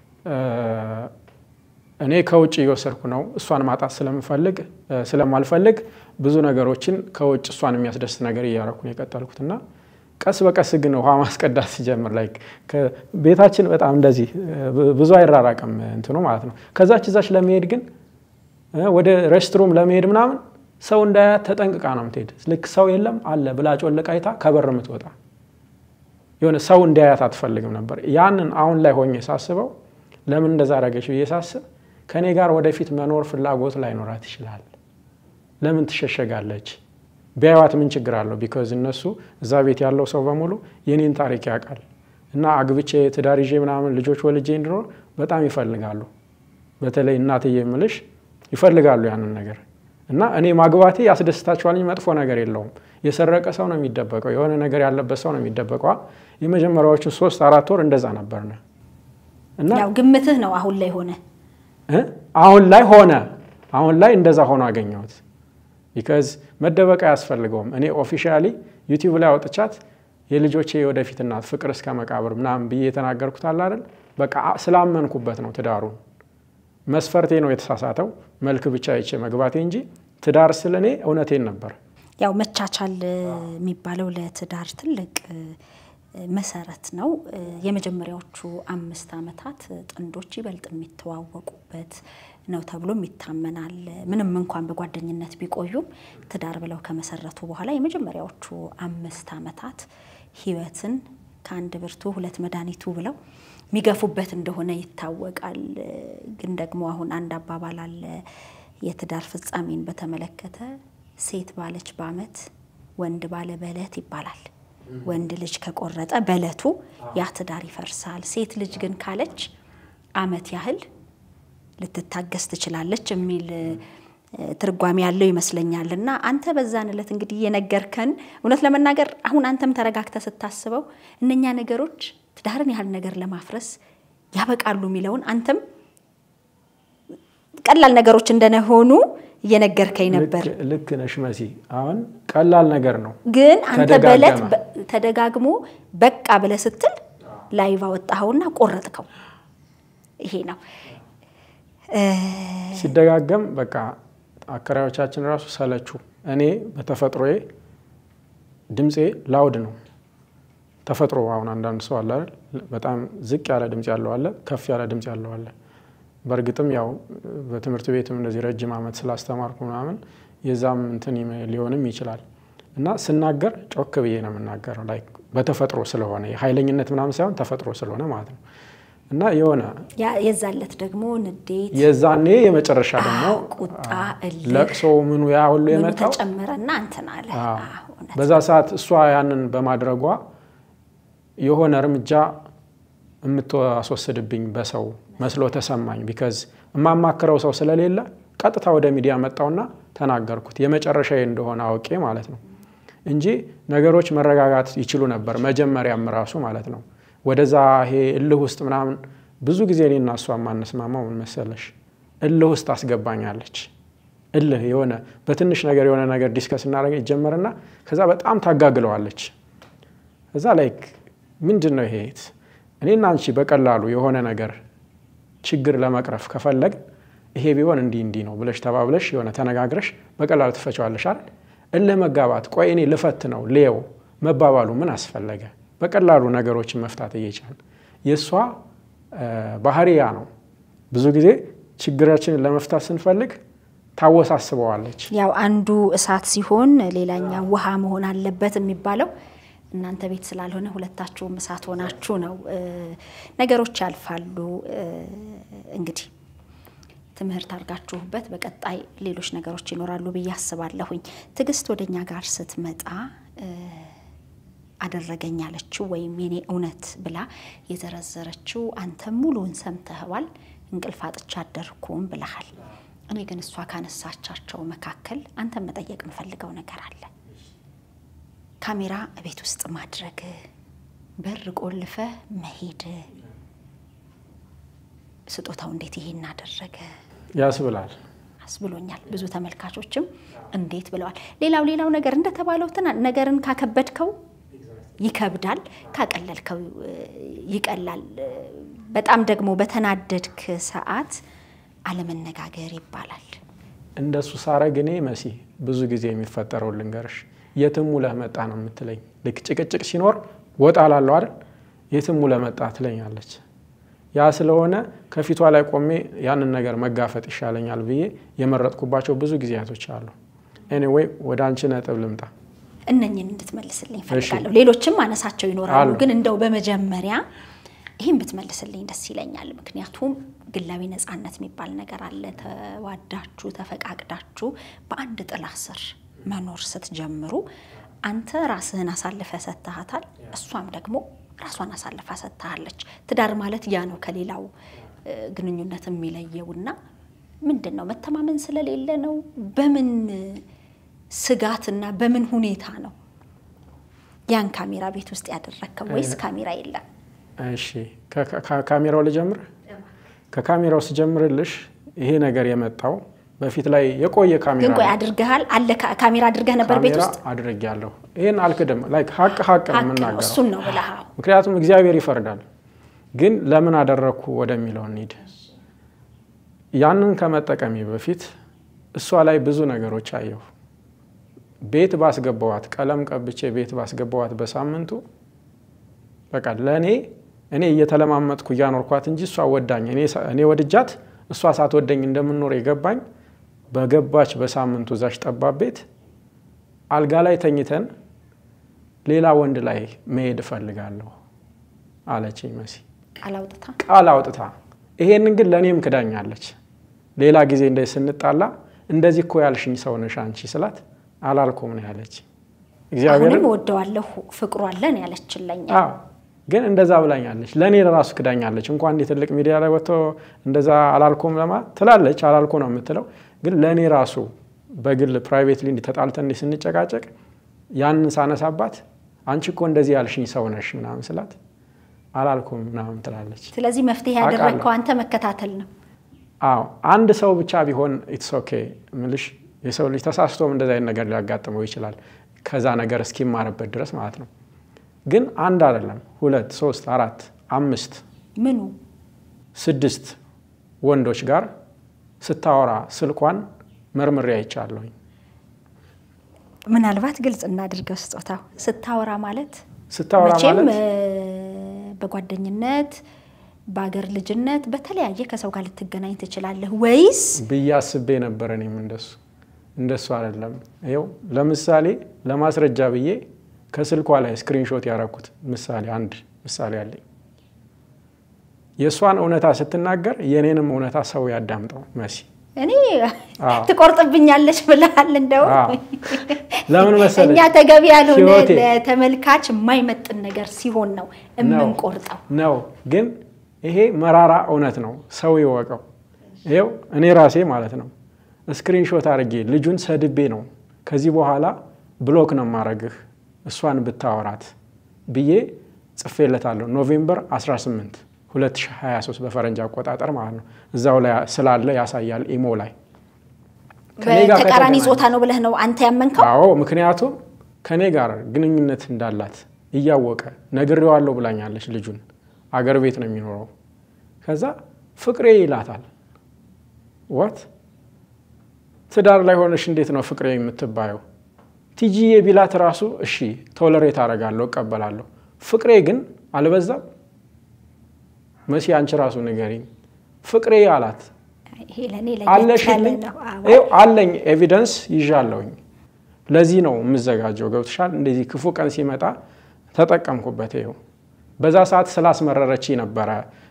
እኔ ከውጭ እየወሰድኩ ነው እሷን ማጣት ስለምፈልግ ስለማልፈልግ ብዙ ነገሮችን ከውጭ እሷን የሚያስደስት ነገር እያረኩ ነው የቀጠልኩት እና ቀስ በቀስ ግን ውሃ ማስቀዳት ሲጀምር ላይ ቤታችን በጣም እንደዚህ ብዙ አይራራቅም እንትኑ ማለት ነው። ከዛች እዛች ለመሄድ ግን ወደ ሬስትሩም ለመሄድ ምናምን ሰው እንዳያት ተጠንቅቃ ነው የምትሄድ። ልክ ሰው የለም አለ ብላ ጮልቃ አይታ ከበር የምትወጣ የሆነ ሰው እንዳያት አትፈልግም ነበር። ያንን አሁን ላይ ሆኜ ሳስበው ለምን እንደዛ አደረገች ብዬ ሳስብ ከእኔ ጋር ወደፊት መኖር ፍላጎት ላይኖራት ይችላል። ለምን ትሸሸጋለች? ቢያዩት ምን ችግር አለው? ቢካዝ እነሱ እዛ ቤት ያለው ሰው በሙሉ የኔን ታሪክ ያውቃል እና አግብቼ ትዳር ይዤ ምናምን ልጆች ወልጄ እንድኖር በጣም ይፈልጋሉ። በተለይ እናትዬ የምልሽ ይፈልጋሉ ያንን ነገር እና እኔ ማግባቴ ያስደስታቸዋል እንጂ መጥፎ ነገር የለውም። የሰረቀ ሰው ነው የሚደበቀው፣ የሆነ ነገር ያለበት ሰው ነው የሚደበቀዋ። የመጀመሪያዎቹ ሶስት አራት ወር እንደዛ ነበርነ እና ያው ግምትህ ነው አሁን ላይ ሆነ አሁን ላይ ሆነ አሁን ላይ እንደዛ ሆኖ አገኘሁት። ቢካዝ መደበቅ አያስፈልገውም። እኔ ኦፊሻሊ ዩቲዩብ ላይ አውጥቻት የልጆቼ የወደፊት እናት ፍቅር እስከ መቃብር ምናምን ብዬ የተናገርኩት አለ አይደል? በቃ ስላመንኩበት ነው ትዳሩን። መስፈርቴ ነው የተሳሳተው፣ መልክ ብቻ አይቼ መግባቴ እንጂ ትዳር ስለ እኔ እውነቴን ነበር። ያው መቻቻል የሚባለው ለትዳር ትልቅ መሰረት ነው። የመጀመሪያዎቹ አምስት ዓመታት ጥንዶች ይበልጥ የሚተዋወቁበት ነው ተብሎም ይታመናል። ምንም እንኳን በጓደኝነት ቢቆዩም ትዳር ብለው ከመሰረቱ በኋላ የመጀመሪያዎቹ አምስት ዓመታት ሕይወትን ከአንድ ብርቱ ሁለት መድኃኒቱ ብለው የሚገፉበት እንደሆነ ይታወቃል። ግን ደግሞ አሁን አንድ አባባል አለ የትዳር ፍጻሜን በተመለከተ ሴት ባለች በዓመት ወንድ ባለ በዕለት ይባላል። ወንድ ልጅ ከቆረጠ በዕለቱ ያ ትዳር ይፈርሳል። ሴት ልጅ ግን ካለች ዓመት ያህል ልትታገስ ትችላለች የሚል ትርጓሜ ያለው ይመስለኛል። እና አንተ በዛን ዕለት እንግዲህ የነገርከን እውነት ለመናገር አሁን አንተም ተረጋግተህ ስታስበው እነኛ ነገሮች ትዳርን ያህል ነገር ለማፍረስ ያበቃሉ የሚለውን አንተም ቀላል ነገሮች እንደሆኑ እየነገርከኝ ነበር። ልክ ነሽ መሲ። አሁን ቀላል ነገር ነው፣ ግን አንተ በዕለት ተደጋገመ። ተደጋግሞ በቃ ብለህ ስትል ላይቭ አወጣኸውና ቆረጥከው። ይሄ ነው ሲደጋገም በቃ አከራዮቻችን ራሱ ሰለቹ። እኔ በተፈጥሮዬ ድምፄ ላውድ ነው። ተፈጥሮ አሁን አንዳንድ ሰው አለ አይደል? በጣም ዝቅ ያለ ድምፅ ያለው አለ፣ ከፍ ያለ ድምፅ ያለው አለ። በእርግጥም ያው በትምህርት ቤትም እንደዚህ ረጅም ዓመት ስላስተማርኩ ምናምን የዛም እንትን ሊሆንም ይችላል። እና ስናገር ጮክ ብዬ ነው የምናገረው። ላይክ በተፈጥሮ ስለሆነ ኃይለኝነት ምናምን ሳይሆን ተፈጥሮ ስለሆነ ማለት ነው። እና የሆነ ያ- የዛለት ደግሞ ንዴት፣ የዛኔ የመጨረሻ ደግሞ ቁጣ፣ እልህ ለቅሶ ምኑ ያ ሁሉ ምኑ የመጣው ተጨመረና እንትን አለ። አዎ። አዎ፣ እውነት በዛ ሰዓት እሷ ያንን በማድረጓ የሆነ እርምጃ የምትወስድብኝ በሰው መስሎ ተሰማኝ። ቢካዝ የማማክረው ሰው ስለሌለ ቀጥታ ወደ ሚዲያ መጣውና ተናገርኩት የመጨረሻዬ እንደሆነ አውቄ ማለት ነው እንጂ ነገሮች መረጋጋት ይችሉ ነበር። መጀመሪያም ራሱ ማለት ነው ወደዛ ይሄ እልህ ውስጥ ምናምን ብዙ ጊዜ እኔና እሷ የማንስማማው ምን መሰለሽ እልህ ውስጥ አስገባኛለች። እልህ የሆነ በትንሽ ነገር የሆነ ነገር ዲስከስ እናደርግ ይጀመርና ከዛ በጣም ታጋግለዋለች። እዛ ላይክ ምንድን ነው ይሄ እኔና አንቺ በቀላሉ የሆነ ነገር ችግር ለመቅረፍ ከፈለግ ይሄ ቢሆን እንዲህ እንዲህ ነው ብለሽ ተባብለሽ የሆነ ተነጋግረሽ በቀላሉ ትፈቸዋለሽ አይደል? እልህ መጋባት ቆይ እኔ ልፈት ነው ሌው መባባሉ ምን አስፈለገ? በቀላሉ ነገሮችን መፍታት እየቻል የእሷ ባህሪያ ነው። ብዙ ጊዜ ችግራችንን ለመፍታት ስንፈልግ ታወሳስበዋለች። ያው አንዱ እሳት ሲሆን ሌላኛው ውሃ መሆን አለበት የሚባለው እናንተ ቤት ስላልሆነ ሁለታችሁም እሳት ሆናችሁ ነው። እ፣ ነገሮች ያልፋሉ። እ፣ እንግዲህ ትምህርት አድርጋችሁበት በቀጣይ ሌሎች ነገሮች ይኖራሉ ብዬ አስባለሁኝ። ትዕግስት ወደኛ ጋር ስትመጣ እ፣ አደረገኝ ያለችው ወይም የኔ እውነት ብላ የዘረዘረችው አንተ ሙሉውን ሰምተኸዋል። እንቅልፍ አጥቻ አደርኩም ብለሃል። እኔ ግን እሷ ካነሳቻቸው መካከል አንተን መጠየቅ የምፈልገው ነገር አለ። ካሜራ ቤት ውስጥ ማድረግ፣ በር ቆልፈ መሄድ፣ ስጦታው እንዴት ይሄን አደረገ ያስብላል። አስብሎኛል። ብዙ ተመልካቾችም እንዴት ብለዋል። ሌላው ሌላው ነገር እንደተባለው ትና ነገርን ካከበድከው ይከብዳል፣ ካቀለልከው እ፣ ይቀላል። እ፣ በጣም ደግሞ በተናደድክ ሰዓት አለመነጋገር ይባላል። እንደሱ ሳረግ እኔ መሲ ብዙ ጊዜ የሚፈጠረው ልንገርሽ፣ የትም ውለህ መጣ ነው የምትለኝ። ልክ ጭቅጭቅ ሲኖር ወጣ ላለው አይደል የትም ውለህ መጣ ትለኛለች። ያ ስለሆነ ከፊቷ ላይ ቆሜ ያንን ነገር መጋፈጥ ይሻለኛል ብዬ የመረጥኩባቸው ብዙ ጊዜያቶች አሉ። ኤኒዌይ ወደ አንቺ ነጥብ ልምጣ። እነኝን እንድትመልስልኝ ፈልጋለሁ። ሌሎችም አነሳቸው ይኖራሉ፣ አሉ። ግን እንደው በመጀመሪያ ይህን ብትመልስልኝ ደስ ይለኛል። ምክንያቱም ግላዊ ነፃነት የሚባል ነገር አለ። ተዋዳችሁ ተፈቃቅዳችሁ በአንድ ጥላ ስር መኖር ስትጀምሩ አንተ ራስህን አሳልፈ ሰጥተሃታል፣ እሷም ደግሞ ራሷን አሳልፋ ሰጥተሃለች። ትዳር ማለት ያ ነው ከሌላው እ፣ ግንኙነት የሚለየውና ምንድን ነው መተማመን ስለሌለ ነው? በምን ስጋትና በምን ሁኔታ ነው ያን ካሜራ ቤት ውስጥ ያደረግከው? ወይስ ካሜራ የለም? እሺ ከ- ከ- ካሜራው ልጀምር። ከካሜራው ስጀምርልሽ ይሄ ነገር የመጣው በፊት ላይ የቆየ ካሜራ ግን ቆይ ነው። አድርገሃል አለ ካ- ካሜራ አድርገህ ነበር ቤት ካሜራ ውስጥ? አድርጌያለሁ። ይህን አልክድም። ላይክ ሀቅ ሀቅ ነው ሀቅ ነው፣ የምናገረው። እሱን ነው ብለሃል። ምክንያቱም እግዚአብሔር ይፈርዳል። ግን ለምን አደረግኩ ወደሚለው እንሂድ። ያንን ከመጠቀሜ በፊት እሷ ላይ ብዙ ነገሮች አየሁ። ቤት ባስገባዋት ቀለም ቀብቼ ቤት ባስገባዋት በሳምንቱ በቃ ለእኔ እኔ እየተለማመጥኩ እያኖርኳት እንጂ እሷ ወዳኝ እኔ ሳ- እኔ ወድጃት እሷ ሳትወደኝ እንደምንኖር የገባኝ በገባች በሳምንቱ እዛች ጠባብ ቤት አልጋ ላይ ተኝተን ሌላ ወንድ ላይ መሄድ እፈልጋለሁ አለችኝ መሲ ቃል አውጥታ ቃል አውጥታ። ይሄንን ግን ለእኔም ክዳኛለች። ሌላ ጊዜ እንደ ስንጣላ እንደዚህ እኮ ያልሽኝ ሰው ነሽ አንቺ ስላት አላልኩም ነው ያለች። እግዚአብሔርን አሁንም እወደዋለሁ ፍቅሩ አለን ያለችለኝ አዎ ግን እንደዛ ብላኛለች። ለእኔ ለራሱ ክዳኛለች። እንኳን እንዲህ ትልቅ ሚዲያ ላይ ወጥቶ እንደዛ አላልኩም ለማ ትላለች። አላልኩ ነው የምትለው። ግን ለእኔ ራሱ በግል ፕራይቬትሊ እንዲህ ተጣልተን እንዲህ ስንጨቃጨቅ ያንን ሳነሳባት አንቺ እኮ እንደዚህ ያልሽኝ ሰው ነሽ ምናምን ስላት አላልኩም ምናምን ትላለች። ስለዚህ መፍትሄ አውቃለሁ። ያደረግከው አንተ መከታተል ነው። አዎ አንድ ሰው ብቻ ቢሆን ኢትስ ኦኬ ምልሽ የሰው ልጅ ተሳስቶም እንደዚ አይነት ነገር ሊያጋጥመው ይችላል። ከዛ ነገር እስኪማርበት ድረስ ማለት ነው። ግን አንድ አይደለም፣ ሁለት፣ ሶስት፣ አራት፣ አምስት፣ ምኑ ስድስት ወንዶች ጋር ስታወራ ስልኳን መርምሬ አይቻለሁኝ። ምናልባት ግልጽ እናድርገው። ስጦታው ስታወራ ማለት ስታወራ መቼም ማለት እ፣ በጓደኝነት በአገር ልጅነት በተለያየ ከሰው ጋር ልትገናኝ ትችላለህ ወይስ ብዬ አስቤ ነበር። እኔም እንደሱ እንደሱ አይደለም። ይኸው ለምሳሌ ለማስረጃ ብዬ ከስልኳ ላይ ስክሪንሾት ያደረኩት ምሳሌ አንድ ምሳሌ አለኝ። የእሷን እውነታ ስትናገር የእኔንም እውነታ ሰው ያዳምጠው መሲ እኔ አዎ። ትቆርጥብኛለች ብለሃል። እንደው አዎ። ለምን መሰለሽ? እኛ ተገቢ ያልሆነ ህይወቴ ለተመልካች የማይመጥን ነገር ሲሆን ነው የምንቆርጠው። ነው ግን ይሄ መራራ እውነት ነው፣ ሰው ይወቀው። ይኸው እኔ ራሴ ማለት ነው ስክሪንሾት አድርጌ ልጁን ሰድቤ ነው ከዚህ በኋላ ብሎክ ነው ማረግህ እሷን ብታወራት ብዬ ጽፌለታለሁ። ኖቬምበር 18 2023 በፈረንጅ አቆጣጠር ማለት ነው። እዛው ላይ ስላለ ያሳያል ኢሞ ላይ ከኔ ጋር በተቃራኒ ከተገናኘ- ጾታ ነው ብለህ ነው አንተ ያመንከው? አዎ ምክንያቱም ከኔ ጋር ግንኙነት እንዳላት እያወቀ ነግሬዋለሁ ብላኛለች። ልጁን አገር ቤት ነው የሚኖረው። ከዛ ፍቅሬ ይላታል። ወት ትዳር ላይ ሆነሽ እንዴት ነው ፍቅሬ የምትባየው? ቲጂዬ ቢላት ራሱ እሺ ቶለሬት አደርጋለሁ እቀበላለሁ። ፍቅሬ ግን አልበዛም? መሲ አንቺ ራሱ ንገሪኝ። ፍቅሬ አላት ይሄ ለእኔ ለየት ያለ አለሽልኝ ነው። አዎ። ይኸው አለኝ ኤቪደንስ ይዣለሁኝ። ለዚህ ነው የምዘጋጀው። ገብትሻል? እንደዚህ ክፉ ቀን ሲመጣ ተጠቀምኩበት። ይኸው በዛ ሰዓት ስላስመረረች ነበረ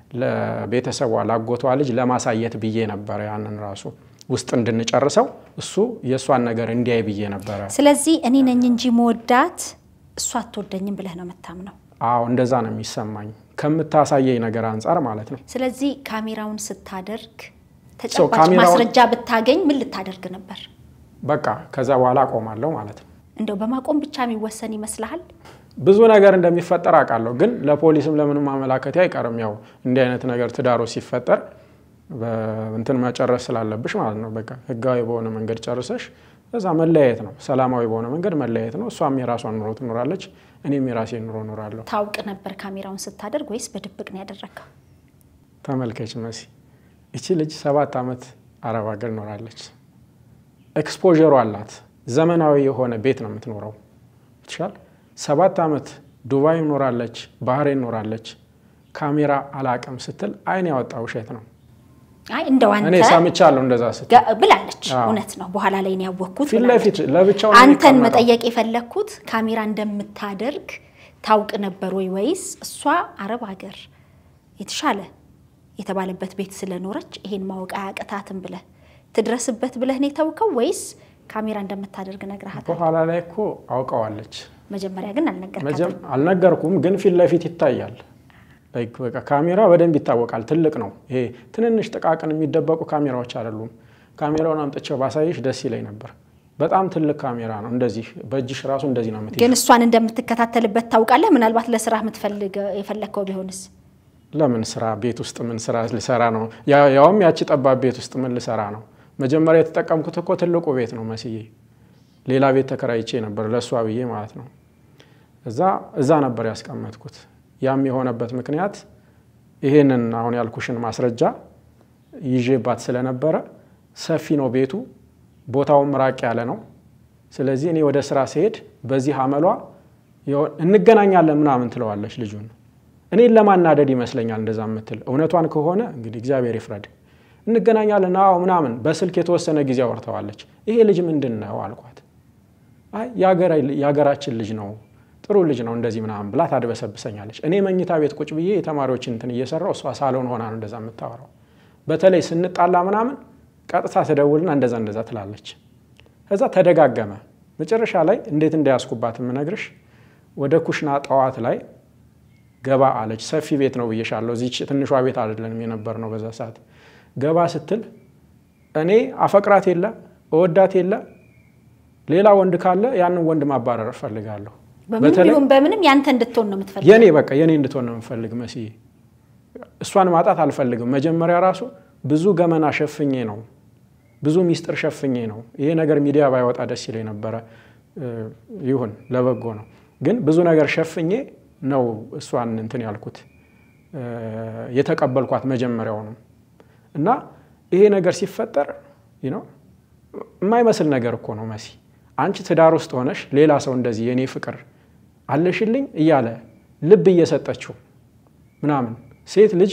ለቤተሰቧ ላጎቷ ልጅ ለማሳየት ብዬ ነበረ ያንን ራሱ ውስጥ እንድንጨርሰው እሱ የእሷን ነገር እንዲያይ ብዬ ነበረ። ስለዚህ እኔ ነኝ እንጂ መወዳት እሷ አትወደኝም ብለህ ነው የምታምነው። አዎ እንደዛ ነው የሚሰማኝ ከምታሳየኝ ነገር አንጻር ማለት ነው። ስለዚህ ካሜራውን ስታደርግ ተጨባጭ ካሜራውን- ማስረጃ ብታገኝ ምን ልታደርግ ነበር? በቃ ከዛ በኋላ አቆማለሁ ማለት ነው። እንደው በማቆም ብቻ የሚወሰን ይመስልሃል? ብዙ ነገር እንደሚፈጠር አውቃለሁ፣ ግን ለፖሊስም ለምንም ማመላከቴ አይቀርም። ያው እንዲህ አይነት ነገር ትዳሮ ሲፈጠር እንትን መጨረስ ስላለብሽ ማለት ነው። በቃ ህጋዊ በሆነ መንገድ ጨርሰሽ እዛ መለያየት ነው። ሰላማዊ በሆነ መንገድ መለያየት ነው። እሷም የራሷን ኑሮ ትኖራለች፣ እኔም የራሴን ኑሮ እኖራለሁ። ታውቅ ነበር ካሜራውን ስታደርግ ወይስ በድብቅ ነው ያደረግከው? ተመልከች መሲ፣ ይቺ ልጅ ሰባት ዓመት አረብ ሀገር ኖራለች። ኤክስፖዠሩ አላት። ዘመናዊ የሆነ ቤት ነው የምትኖረው። ይችላል ሰባት ዓመት ዱባይ ኖራለች፣ ባህሬን ኖራለች። ካሜራ አላቅም ስትል አይን ያወጣ ውሸት ነው። አይ እንደው አንተ እኔ ሰምቻለሁ እንደዛ ስትል ጋ- ብላለች። አዎ። እውነት ነው። በኋላ ላይ ነው ያወቅኩት ፊት ብላለች። ለፊት ለብቻው ነው አንተን የሚቀመጠው። መጠየቅ የፈለግኩት ካሜራ እንደምታደርግ ታውቅ ነበር ወይ ወይስ እሷ አረብ ሀገር የተሻለ የተባለበት ቤት ስለኖረች ይሄን ማወቅ አያቅታትም ብለህ ትድረስበት ብለህ ነው የተውከው ወይስ ካሜራ እንደምታደርግ ነግረሃታል? በኋላ ላይ እኮ አውቀዋለች። መጀመሪያ ግን አልነገርካትም። መጀም አልነገርኩም፣ ግን ፊት ለፊት ይታያል። ላይክ በቃ ካሜራ በደንብ ይታወቃል። ትልቅ ነው ይሄ። ትንንሽ ጥቃቅን የሚደበቁ ካሜራዎች አይደሉም። ካሜራውን አምጥቼው ባሳይሽ ደስ ይለኝ ነበር። በጣም ትልቅ ካሜራ ነው። እንደዚህ በእጅሽ ራሱ እንደዚህ ነው የምትይዥው። ግን እሷን እንደምትከታተልበት ታውቃለህ። ምናልባት ለስራ የምትፈልግ የፈለግከው ቢሆንስ? ለምን ስራ ቤት ውስጥ ምን ስራ ልሰራ ነው? ያ- ያውም ያቺ ጠባብ ቤት ውስጥ ምን ልሰራ ነው? መጀመሪያ የተጠቀምኩት እኮ ትልቁ ቤት ነው መስዬ። ሌላ ቤት ተከራይቼ ነበር ለእሷ ብዬ ማለት ነው። እዛ እዛ ነበር ያስቀመጥኩት። ያም የሆነበት ምክንያት ይሄንን አሁን ያልኩሽን ማስረጃ ይዤባት ስለነበረ ሰፊ ነው ቤቱ፣ ቦታውም ራቅ ያለ ነው። ስለዚህ እኔ ወደ ስራ ስሄድ በዚህ አመሏ የሆ- እንገናኛለን ምናምን ትለዋለች ልጁን እኔን ለማናደድ ይመስለኛል እንደዛ የምትል። እውነቷን ከሆነ እንግዲህ እግዚአብሔር ይፍረድ። እንገናኛለን አዎ ምናምን በስልክ የተወሰነ ጊዜ አውርተዋለች። ይሄ ልጅ ምንድን ነው አልኳት። አይ የሀገራ- የሀገራችን ልጅ ነው ጥሩ ልጅ ነው እንደዚህ ምናምን ብላ ታድበሰብሰኛለች። እኔ መኝታ ቤት ቁጭ ብዬ የተማሪዎችን እንትን እየሰራው እሷ ሳሎን ሆና ነው እንደዛ የምታወራው። በተለይ ስንጣላ ምናምን ቀጥታ ትደውልና እንደዛ እንደዛ ትላለች። ከዛ ተደጋገመ። መጨረሻ ላይ እንዴት እንዳያስኩባት የምነግርሽ ወደ ኩሽና ጠዋት ላይ ገባ አለች። ሰፊ ቤት ነው ብዬሻለሁ። እዚች ትንሿ ቤት አይደለንም የነበር ነው በዛ ሰዓት። ገባ ስትል እኔ አፈቅራት የለ እወዳት የለ ሌላ ወንድ ካለ ያንን ወንድ ማባረር እፈልጋለሁ። በምንም በተለይ ቢሆን በምንም ያንተ እንድትሆን ነው የምትፈልገው። የኔ በቃ የኔ እንድትሆን ነው የምፈልግ መስዬ። እሷን ማጣት አልፈልግም። መጀመሪያ ራሱ ብዙ ገመና ሸፍኜ ነው ብዙ ሚስጥር ሸፍኜ ነው። ይሄ ነገር ሚዲያ ባይወጣ ደስ ይለኝ ነበረ። እ፣ ይሁን ለበጎ ነው። ግን ብዙ ነገር ሸፍኜ ነው እሷን እንትን ያልኩት እ፣ የተቀበልኳት መጀመሪያውንም እና ይሄ ነገር ሲፈጠር ይህ ነው የማይመስል ነገር እኮ ነው መሲ። አንቺ ትዳር ውስጥ ሆነሽ ሌላ ሰው እንደዚህ የኔ ፍቅር አለሽልኝ እያለ ልብ እየሰጠችው ምናምን ሴት ልጅ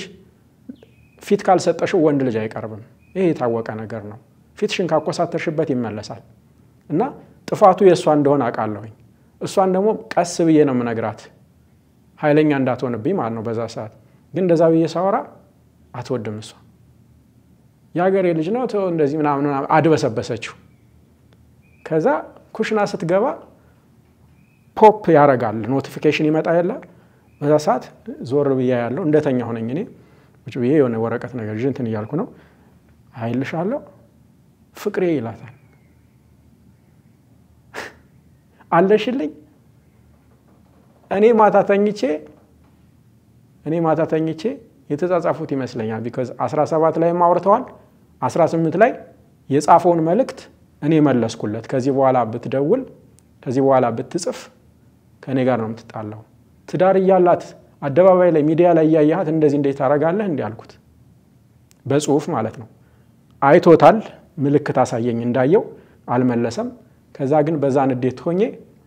ፊት ካልሰጠሽው ወንድ ልጅ አይቀርብም። ይሄ የታወቀ ነገር ነው። ፊትሽን ካኮሳተርሽበት ይመለሳል። እና ጥፋቱ የእሷ እንደሆነ አውቃለሁኝ። እሷን ደግሞ ቀስ ብዬ ነው የምነግራት ኃይለኛ እንዳትሆንብኝ ማለት ነው። በዛ ሰዓት ግን እንደዛ ብዬ ሳወራ አትወድም እሷ የሀገሬ ልጅ ነው ተው እንደዚህ ምናምን ምናምን አድበሰበሰችው። ከዛ ኩሽና ስትገባ ፖፕ ያደርጋል ኖቲፊኬሽን ይመጣ የለ በዛ ሰዓት ዞር ብያ ያለው እንደተኛ ሆነኝ እኔ ቁጭ ብዬ የሆነ ወረቀት ነገር ይዤ እንትን እያልኩ ነው። አይልሻለሁ ፍቅሬ ይላታል። አለሽልኝ እኔ ማታ ተኝቼ እኔ ማታ ተኝቼ የተጻጻፉት ይመስለኛል። ቢካዝ 17 ላይም አውርተዋል። 18 ላይ የጻፈውን መልእክት እኔ መለስኩለት። ከዚህ በኋላ ብትደውል፣ ከዚህ በኋላ ብትጽፍ ከእኔ ጋር ነው የምትጣላው። ትዳር እያላት አደባባይ ላይ ሚዲያ ላይ እያያሃት እንደዚህ እንዴት ታደርጋለህ? እንዲህ አልኩት። በጽሁፍ ማለት ነው። አይቶታል። ምልክት አሳየኝ እንዳየው አልመለሰም። ከዛ ግን በዛ ንዴት ሆኜ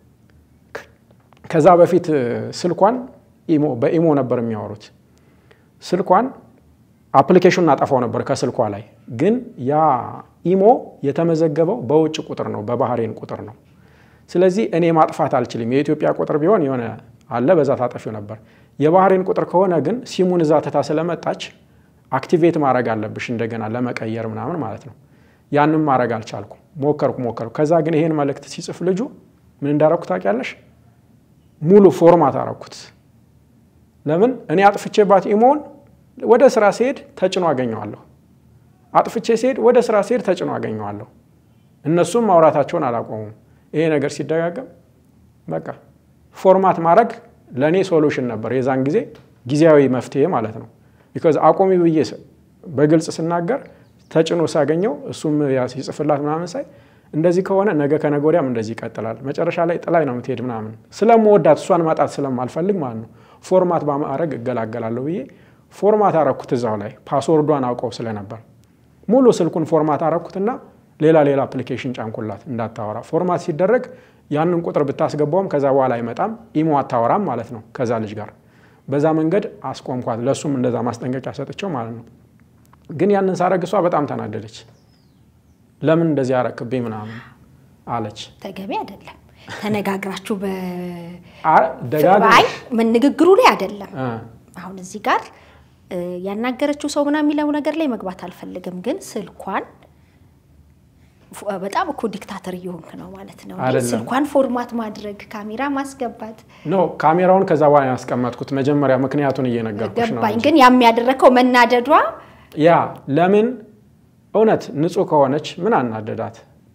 ከዛ በፊት ስልኳን በኢሞ ነበር የሚያወሩት። ስልኳን አፕሊኬሽኑን አጠፋው ነበር ከስልኳ ላይ ግን ያ ኢሞ የተመዘገበው በውጭ ቁጥር ነው፣ በባህሬን ቁጥር ነው። ስለዚህ እኔ ማጥፋት አልችልም። የኢትዮጵያ ቁጥር ቢሆን የሆነ አለ በዛ ታጠፊው ነበር። የባህሬን ቁጥር ከሆነ ግን ሲሙን እዛ ትታ ስለመጣች አክቲቬት ማድረግ አለብሽ እንደገና ለመቀየር ምናምን ማለት ነው። ያንም ማድረግ አልቻልኩ። ሞከርኩ ሞከርኩ። ከዛ ግን ይሄን መልእክት ሲጽፍ ልጁ ምን እንዳረኩ ታውቂያለሽ? ሙሉ ፎርማት አረኩት። ለምን እኔ አጥፍቼባት ኢሞውን ወደ ስራ ሲሄድ ተጭኖ አገኘዋለሁ። አጥፍቼ ሲሄድ ወደ ስራ ሲሄድ ተጭኖ አገኘዋለሁ። እነሱም ማውራታቸውን አላቆሙም። ይሄ ነገር ሲደጋገም በቃ ፎርማት ማድረግ ለእኔ ሶሉሽን ነበር፣ የዛን ጊዜ ጊዜያዊ መፍትሄ ማለት ነው። ቢካዝ አቆሚ ብዬ በግልጽ ስናገር ተጭኖ ሳገኘው እሱም ሲጽፍላት ምናምን ሳይ እንደዚህ ከሆነ ነገ ከነገ ወዲያም እንደዚህ ይቀጥላል፣ መጨረሻ ላይ ጥላይ ነው የምትሄድ ምናምን ስለምወዳት እሷን ማጣት ስለማልፈልግ ማለት ነው ፎርማት በማድረግ እገላገላለሁ ብዬ ፎርማት አረኩት። እዛው ላይ ፓስወርዷን አውቀው ስለነበር ሙሉ ስልኩን ፎርማት አረኩትና ሌላ ሌላ አፕሊኬሽን ጫንኩላት እንዳታወራ። ፎርማት ሲደረግ ያንን ቁጥር ብታስገባውም ከዛ በኋላ አይመጣም፣ ኢሞ አታወራም ማለት ነው ከዛ ልጅ ጋር። በዛ መንገድ አስቆምኳት። ለእሱም እንደዛ ማስጠንቀቂያ ሰጥቸው ማለት ነው። ግን ያንን ሳረግ እሷ በጣም ተናደደች። ለምን እንደዚህ አረክብኝ ምናምን አለች። ተገቢ አይደለም። ተነጋግራችሁ ደጋግማ በአይ ምን ንግግሩ ላይ አይደለም። አሁን እዚህ ጋር ያናገረችው ሰው ምናምን የሚለው ነገር ላይ መግባት አልፈልግም። ግን ስልኳን በጣም እኮ ዲክታተር እየሆንክ ነው ማለት ነው። አይደለም። ስልኳን ፎርማት ማድረግ፣ ካሜራ ማስገባት ኖ ካሜራውን ከዛ በኋላ ያስቀመጥኩት መጀመሪያ ምክንያቱን እየነገርኩሽ ነው ገባኝ። እንጂ። ግን ያም ያደረከው መናደዷ ያ ለምን እውነት ንጹህ ከሆነች ምን አናደዳት?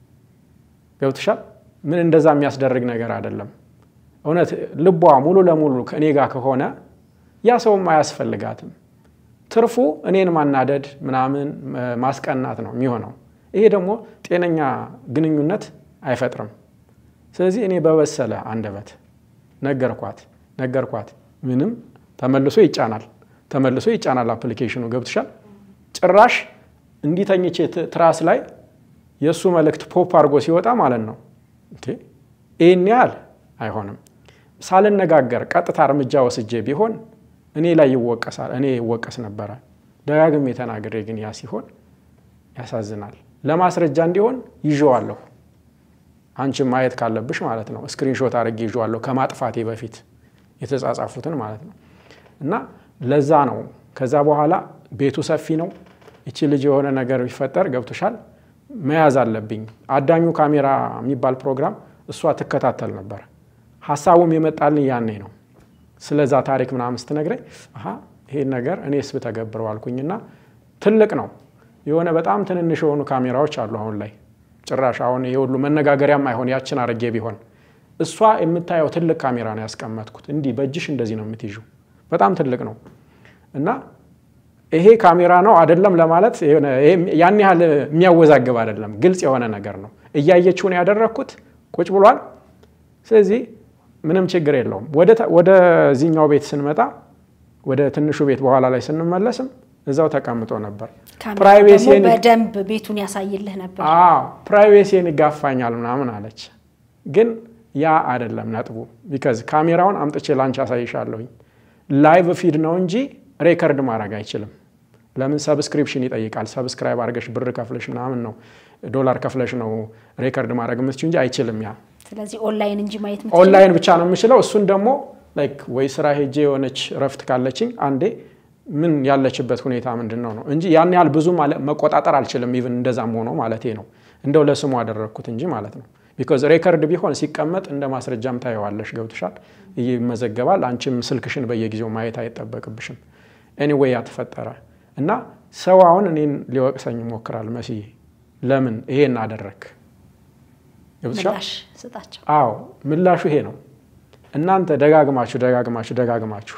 ገብትሻል? ምን እንደዛ የሚያስደርግ ነገር አይደለም። እውነት ልቧ ሙሉ ለሙሉ ከእኔ ጋር ከሆነ ያ ሰውም አያስፈልጋትም። ትርፉ እኔን ማናደድ ምናምን ማስቀናት ነው የሚሆነው። ይሄ ደግሞ ጤነኛ ግንኙነት አይፈጥርም። ስለዚህ እኔ በበሰለ አንደበት ነገርኳት ነገርኳት። ምንም ተመልሶ ይጫናል ተመልሶ ይጫናል አፕሊኬሽኑ ገብትሻል። ጭራሽ እንዲተኝቼ ትራስ ላይ የእሱ መልእክት ፖፕ አድርጎ ሲወጣ ማለት ነው እንዴ ይህን ያህል አይሆንም። ሳልነጋገር ቀጥታ እርምጃ ወስጄ ቢሆን እኔ ላይ ይወቀሳል እኔ ይወቀስ ነበረ። ደጋግሜ ተናግሬ ግን ያ ሲሆን ያሳዝናል። ለማስረጃ እንዲሆን ይዤዋለሁ። አንቺም ማየት ካለብሽ ማለት ነው ስክሪንሾት አድርጌ ይዤዋለሁ ከማጥፋቴ በፊት የተጻጻፉትን ማለት ነው። እና ለዛ ነው ከዛ በኋላ ቤቱ ሰፊ ነው። ይቺ ልጅ የሆነ ነገር ቢፈጠር ገብቶሻል መያዝ አለብኝ። አዳኙ ካሜራ የሚባል ፕሮግራም እሷ ትከታተል ነበር። ሀሳቡም የመጣልኝ ያኔ ነው። ስለዛ ታሪክ ምናምን ስትነግረኝ አሀ ይሄን ነገር እኔስ ብተገብረው አልኩኝና ትልቅ ነው የሆነ በጣም ትንንሽ የሆኑ ካሜራዎች አሉ አሁን ላይ ጭራሽ አሁን ይሄ ሁሉ መነጋገሪያም አይሆን ያችን አርጌ ቢሆን እሷ የምታየው ትልቅ ካሜራ ነው ያስቀመጥኩት። እንዲህ በእጅሽ እንደዚህ ነው የምትይዡ። በጣም ትልቅ ነው እና ይሄ ካሜራ ነው አይደለም ለማለት የሆነ ያን ያህል የሚያወዛግብ አይደለም። ግልጽ የሆነ ነገር ነው። እያየችውን ያደረግኩት ቁጭ ብሏል። ስለዚህ ምንም ችግር የለውም። ወደዚህኛው ቤት ስንመጣ ወደ ትንሹ ቤት በኋላ ላይ ስንመለስም እዛው ተቀምጦ ነበር። ካሜራ ፕራይቬሲን ደግሞ በደንብ ቤቱን ያሳይልህ ነበር። አዎ ፕራይቬሲን ይጋፋኛል ምናምን አለች። ግን ያ አይደለም ነጥቡ። ቢካዝ ካሜራውን አምጥቼ ላንቺ አሳይሻለሁኝ። ላይቭ ፊድ ነው እንጂ ሬከርድ ማድረግ አይችልም። ለምን ሰብስክሪፕሽን ይጠይቃል። ሰብስክራይብ አድርገሽ ብር ከፍለሽ ምናምን ነው ዶላር ከፍለሽ ነው ሬከርድ ማድረግ የምትችው እንጂ አይችልም ያ ስለዚህ ኦንላይን እንጂ ማየት የምትችለው ኦንላይን ብቻ ነው የምችለው። እሱን ደግሞ ላይክ ወይ ስራ ሄጄ የሆነች እረፍት ካለችኝ አንዴ ምን ያለችበት ሁኔታ ምንድን ነው ነው እንጂ ያን ያህል ብዙ ማለ- መቆጣጠር አልችልም። ኢቭን እንደዛም ሆኖ ማለት ነው እንደው ለስሙ አደረግኩት እንጂ ማለት ነው። ቢኮዝ ሬከርድ ቢሆን ሲቀመጥ እንደ ማስረጃም ታየዋለሽ፣ ገብቶሻል፣ ይመዘገባል። አንቺም ስልክሽን በየጊዜው ማየት አይጠበቅብሽም። ኤኒዌይ ያተፈጠረ እና ሰው አሁን እኔን ሊወቅሰኝ ይሞክራል። መስዬ ለምን ይሄን አደረግ ገብቶሻል? ምላሽ ስጣቸው። አዎ ምላሹ ይሄ ነው። እናንተ ደጋግማችሁ ደጋግማችሁ ደጋግማችሁ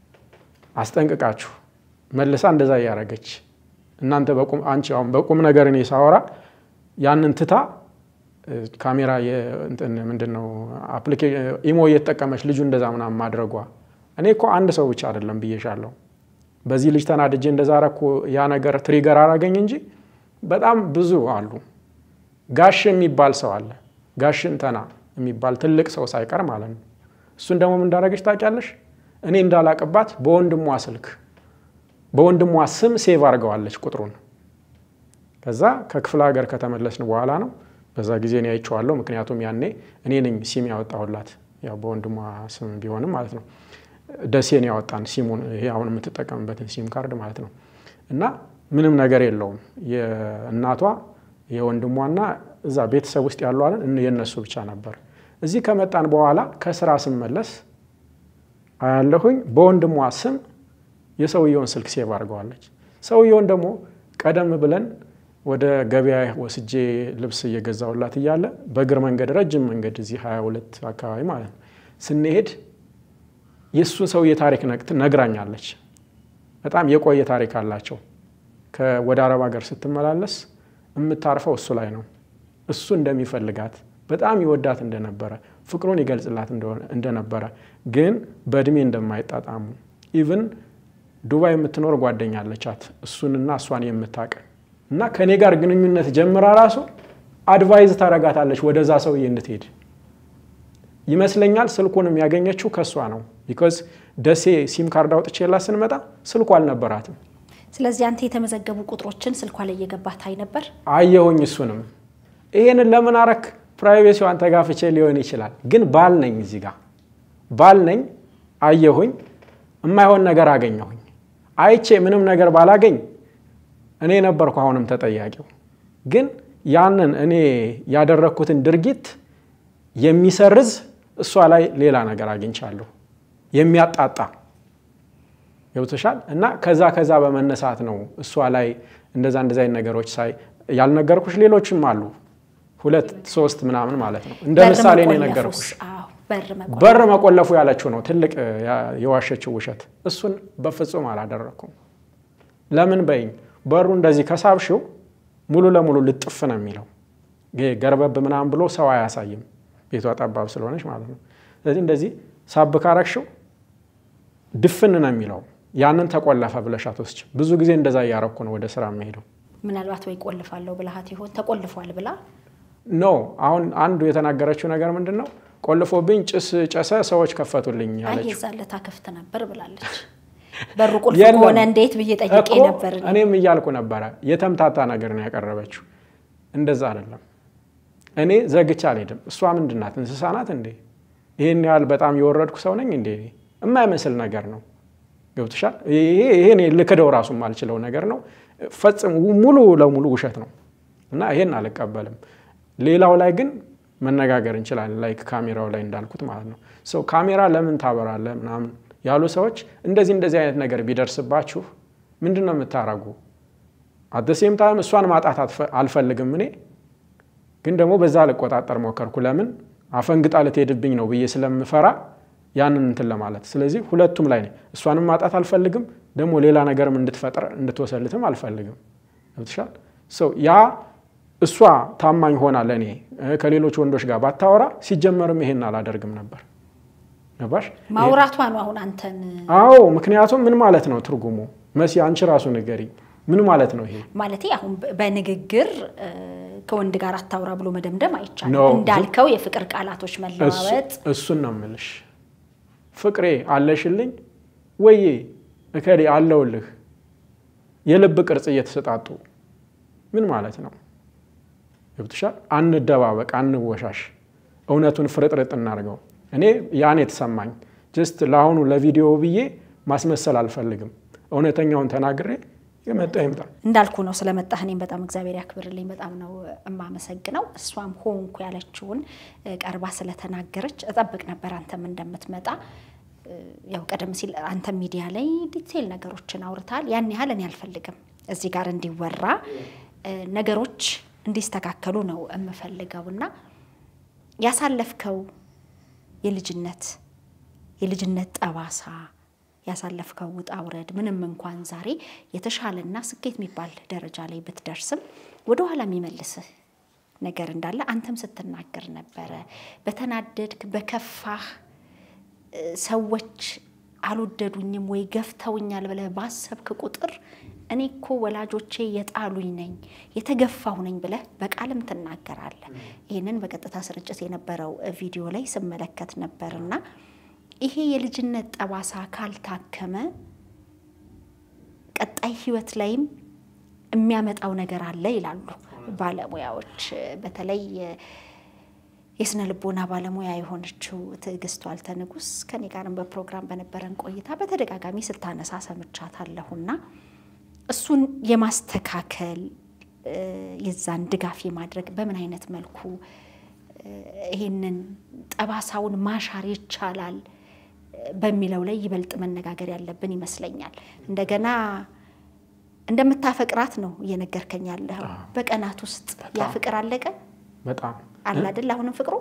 አስጠንቅቃችሁ መልሳ እንደዛ እያደረገች እናንተ በቁም አንቺ አሁን በቁም ነገር እኔ ሳወራ ያንን ትታ እ፣ ካሜራ የ- እንትን ምንድን ነው አፕሊኬ- ኢሞ እየተጠቀመች ልጁ እንደዛ ምናምን ማድረጓ እኔ እኮ አንድ ሰው ብቻ አይደለም ብዬሻለሁ። በዚህ ልጅ ተናድጄ እንደዛ ረኩ ያ ነገር ትሪገር አራገኝ እንጂ በጣም ብዙ አሉ። ጋሽ የሚባል ሰው አለ። ጋሽ እንተና የሚባል ትልቅ ሰው ሳይቀር ማለት ነው። እሱን ደግሞ ምን እንዳደረገች ታውቂያለሽ? እኔ እንዳላቅባት በወንድሟ ስልክ በወንድሟ ስም ሴቭ አድርገዋለች ቁጥሩን። ከዛ ከክፍለ ሀገር ከተመለስን በኋላ ነው። በዛ ጊዜ እኔ አይቼዋለሁ። ምክንያቱም ያኔ እኔ ነኝ ሲም ያወጣሁላት፣ ያው በወንድሟ ስም ቢሆንም ማለት ነው። ደሴን ያወጣን ሲሙን፣ ይሄ አሁን የምትጠቀምበትን ሲም ካርድ ማለት ነው። እና ምንም ነገር የለውም የእናቷ የወንድሟና እዛ ቤተሰብ ውስጥ ያሉ አለን የእነሱ ብቻ ነበር። እዚህ ከመጣን በኋላ ከስራ ስመለስ አያለሁኝ በወንድሟ ስም የሰውየውን ስልክ ሴቭ አድርገዋለች። ሰውየውን ደግሞ ቀደም ብለን ወደ ገበያ ወስጄ ልብስ እየገዛውላት እያለ በእግር መንገድ ረጅም መንገድ እዚህ 22 አካባቢ ማለት ነው ስንሄድ የእሱን ሰውዬ ታሪክ ነግት- ነግራኛለች። በጣም የቆየ ታሪክ አላቸው። ከ- ወደ አረብ ሀገር ስትመላለስ የምታርፈው እሱ ላይ ነው። እሱ እንደሚፈልጋት በጣም ይወዳት እንደነበረ ፍቅሩን ይገልጽላት እንደሆነ- እንደነበረ ግን በእድሜ እንደማይጣጣሙ ኢቭን ዱባይ የምትኖር ጓደኛ አለቻት እሱንና እሷን የምታውቅ እና ከእኔ ጋር ግንኙነት ጀምራ ራሱ አድቫይዝ ታረጋታለች ወደዛ ሰውዬ እንድትሄድ ይመስለኛል። ስልኩንም ያገኘችው ከእሷ ነው። ቢኮዝ ደሴ ሲም ካርድ አውጥቼላት ስንመጣ ስልኩ አልነበራትም። ስለዚህ አንተ የተመዘገቡ ቁጥሮችን ስልኳ ላይ እየገባ ታይ ነበር። አየሁኝ። እሱንም ይሄንን ለምን አረክ? ፕራይቬሲዋን ተጋፍቼ ሊሆን ይችላል። ግን ባል ነኝ፣ እዚህ ጋር ባል ነኝ። አየሁኝ፣ የማይሆን ነገር አገኘሁኝ። አይቼ ምንም ነገር ባላገኝ እኔ ነበርኩ አሁንም ተጠያቂው። ግን ያንን እኔ ያደረግኩትን ድርጊት የሚሰርዝ እሷ ላይ ሌላ ነገር አግኝቻለሁ የሚያጣጣ ገብቶሻል። እና ከዛ ከዛ በመነሳት ነው እሷ ላይ እንደዛ እንደዛ አይነት ነገሮች ሳይ ያልነገርኩሽ ሌሎችም አሉ ሁለት ሶስት ምናምን ማለት ነው። እንደ በር ምሳሌ ነው መቆለፉስ? የነገርኩሽ። አዎ፣ በር መቆለፍ በር መቆለፉ ያለችው ነው ትልቅ ያ- የዋሸችው ውሸት። እሱን በፍጹም አላደረግኩም። ለምን በይኝ፣ በሩ እንደዚህ ከሳብሽው ሙሉ ለሙሉ ልጥፍ ነው የሚለው። ይሄ ገርበብ ምናምን ብሎ ሰው አያሳይም፣ ቤቷ ጠባብ ስለሆነች ማለት ነው። ስለዚህ እንደዚህ ሳብ ካረግሽው ድፍን ነው የሚለው። ያንን ተቆለፈ ብለሽ አትወስጂም። ብዙ ጊዜ እንደዛ እያረኩ ነው ወደ ስራ የምሄደው። ምናልባት ወይ ቆልፋለሁ ብልሃት ይሆን ተቆልፏል ብላ ኖ አሁን አንዱ የተናገረችው ነገር ምንድን ነው? ቆልፎብኝ ጭስ ጨሰ፣ ሰዎች ከፈቱልኝ አይ ያለችው የዛለታ ክፍት ነበር ብላለች። በሩ ቁልፍ የለም። ከሆነ እንዴት ብዬ ጠይቄ እኮ ነበር። እኔ። እኔም እያልኩ ነበረ። የተምታታ ነገር ነው ያቀረበችው። እንደዛ አይደለም። እኔ ዘግቼ አልሄድም። እሷ ምንድን ናት? እንስሳ ናት እንዴ? ይህን ያህል በጣም የወረድኩ ሰው ነኝ እንዴ? የማይመስል ነገር ነው። ገብቶሻል? ይሄ ይሄ እኔ ልክደው ራሱ የማልችለው ነገር ነው። ፈጽም ሙሉ ለሙሉ ውሸት ነው እና ይሄን አልቀበልም። ሌላው ላይ ግን መነጋገር እንችላለን። ላይክ ካሜራው ላይ እንዳልኩት ማለት ነው። ሰው ካሜራ ለምን ታበራለህ ምናምን ያሉ ሰዎች እንደዚህ እንደዚህ አይነት ነገር ቢደርስባችሁ ምንድን ነው የምታረጉ? አደሴም ታይም እሷን ማጣት አትፈ- አልፈልግም እኔ ግን ደግሞ በዛ ልቆጣጠር ሞከርኩ። ለምን አፈንግጣ ልትሄድብኝ ነው ብዬ ስለምፈራ ያንን እንትን ለማለት ስለዚህ ሁለቱም ላይ ነኝ። እሷንም ማጣት አልፈልግም፣ ደግሞ ሌላ ነገርም እንድትፈጥር እንድትወሰልትም አልፈልግም። ገብቶሻል? ሰው ያ እሷ ታማኝ ሆና ለእኔ እ፣ ከሌሎች ወንዶች ጋር ባታወራ ሲጀመርም ይሄን አላደርግም ነበር። ገባሽ? ማውራቷ ነው አሁን አንተን አዎ። ምክንያቱም ምን ማለት ነው ትርጉሙ? መሲ አንቺ ራሱ ንገሪኝ። ምን ማለት ነው ይሄ? ማለቴ አሁን በ- በንግግር እ፣ ከወንድ ጋር አታውራ ብሎ መደምደም አይቻልም። No. እንዳልከው የፍቅር ቃላቶች እሱ- መለዋወጥ እሱን ነው የምልሽ። ፍቅሬ አለሽልኝ ወዬ እከሌ አለውልህ የልብ ቅርጽ እየተሰጣጡ ምን ማለት ነው? ገብቶሻል? አንደባበቅ፣ አንወሻሽ፣ እውነቱን ፍርጥርጥ እናድርገው። እኔ ያን የተሰማኝ ጀስት ለአሁኑ ለቪዲዮ ብዬ ማስመሰል አልፈልግም። እውነተኛውን ተናግሬ የመጣ ይምጣ። እንዳልኩ ነው ስለመጣህ እኔም በጣም እግዚአብሔር ያክብርልኝ። በጣም ነው የማመሰግነው። እሷም ሆንኩ ያለችውን ቀርባ ስለተናገረች እጠብቅ ነበር አንተም እንደምትመጣ። ያው ቀደም ሲል አንተ ሚዲያ ላይ ዲቴይል ነገሮችን አውርታል። ያን ያህል እኔ አልፈልግም እዚህ ጋር እንዲወራ ነገሮች እንዲስተካከሉ ነው የምፈልገው እና ያሳለፍከው የልጅነት የልጅነት ጠባሳ ያሳለፍከው ውጣ ውረድ ምንም እንኳን ዛሬ የተሻለና ስኬት የሚባል ደረጃ ላይ ብትደርስም ወደኋላ የሚመልስህ ነገር እንዳለ አንተም ስትናገር ነበረ። በተናደድክ በከፋህ ሰዎች አልወደዱኝም ወይ ገፍተውኛል ብለህ ባሰብክ ቁጥር እኔ እኮ ወላጆቼ የጣሉኝ ነኝ የተገፋሁ ነኝ ብለህ በቃልም ትናገራለህ። ይህንን በቀጥታ ስርጭት የነበረው ቪዲዮ ላይ ስመለከት ነበርና ይሄ የልጅነት ጠባሳ ካልታከመ ቀጣይ ህይወት ላይም የሚያመጣው ነገር አለ ይላሉ ባለሙያዎች። በተለይ የስነ ልቦና ባለሙያ የሆነችው ትዕግስቱ ዋልተ ንጉስ ከኔ ጋርም በፕሮግራም በነበረን ቆይታ በተደጋጋሚ ስታነሳ ሰምቻታለሁና እሱን የማስተካከል የዛን ድጋፍ የማድረግ በምን አይነት መልኩ ይሄንን ጠባሳውን ማሻር ይቻላል በሚለው ላይ ይበልጥ መነጋገር ያለብን ይመስለኛል። እንደገና እንደምታፈቅራት ነው እየነገርከኝ ያለኸው። በቀናት ውስጥ ያ ፍቅር አለቀ በጣም አለ አይደል? አሁንም ፍቅሩ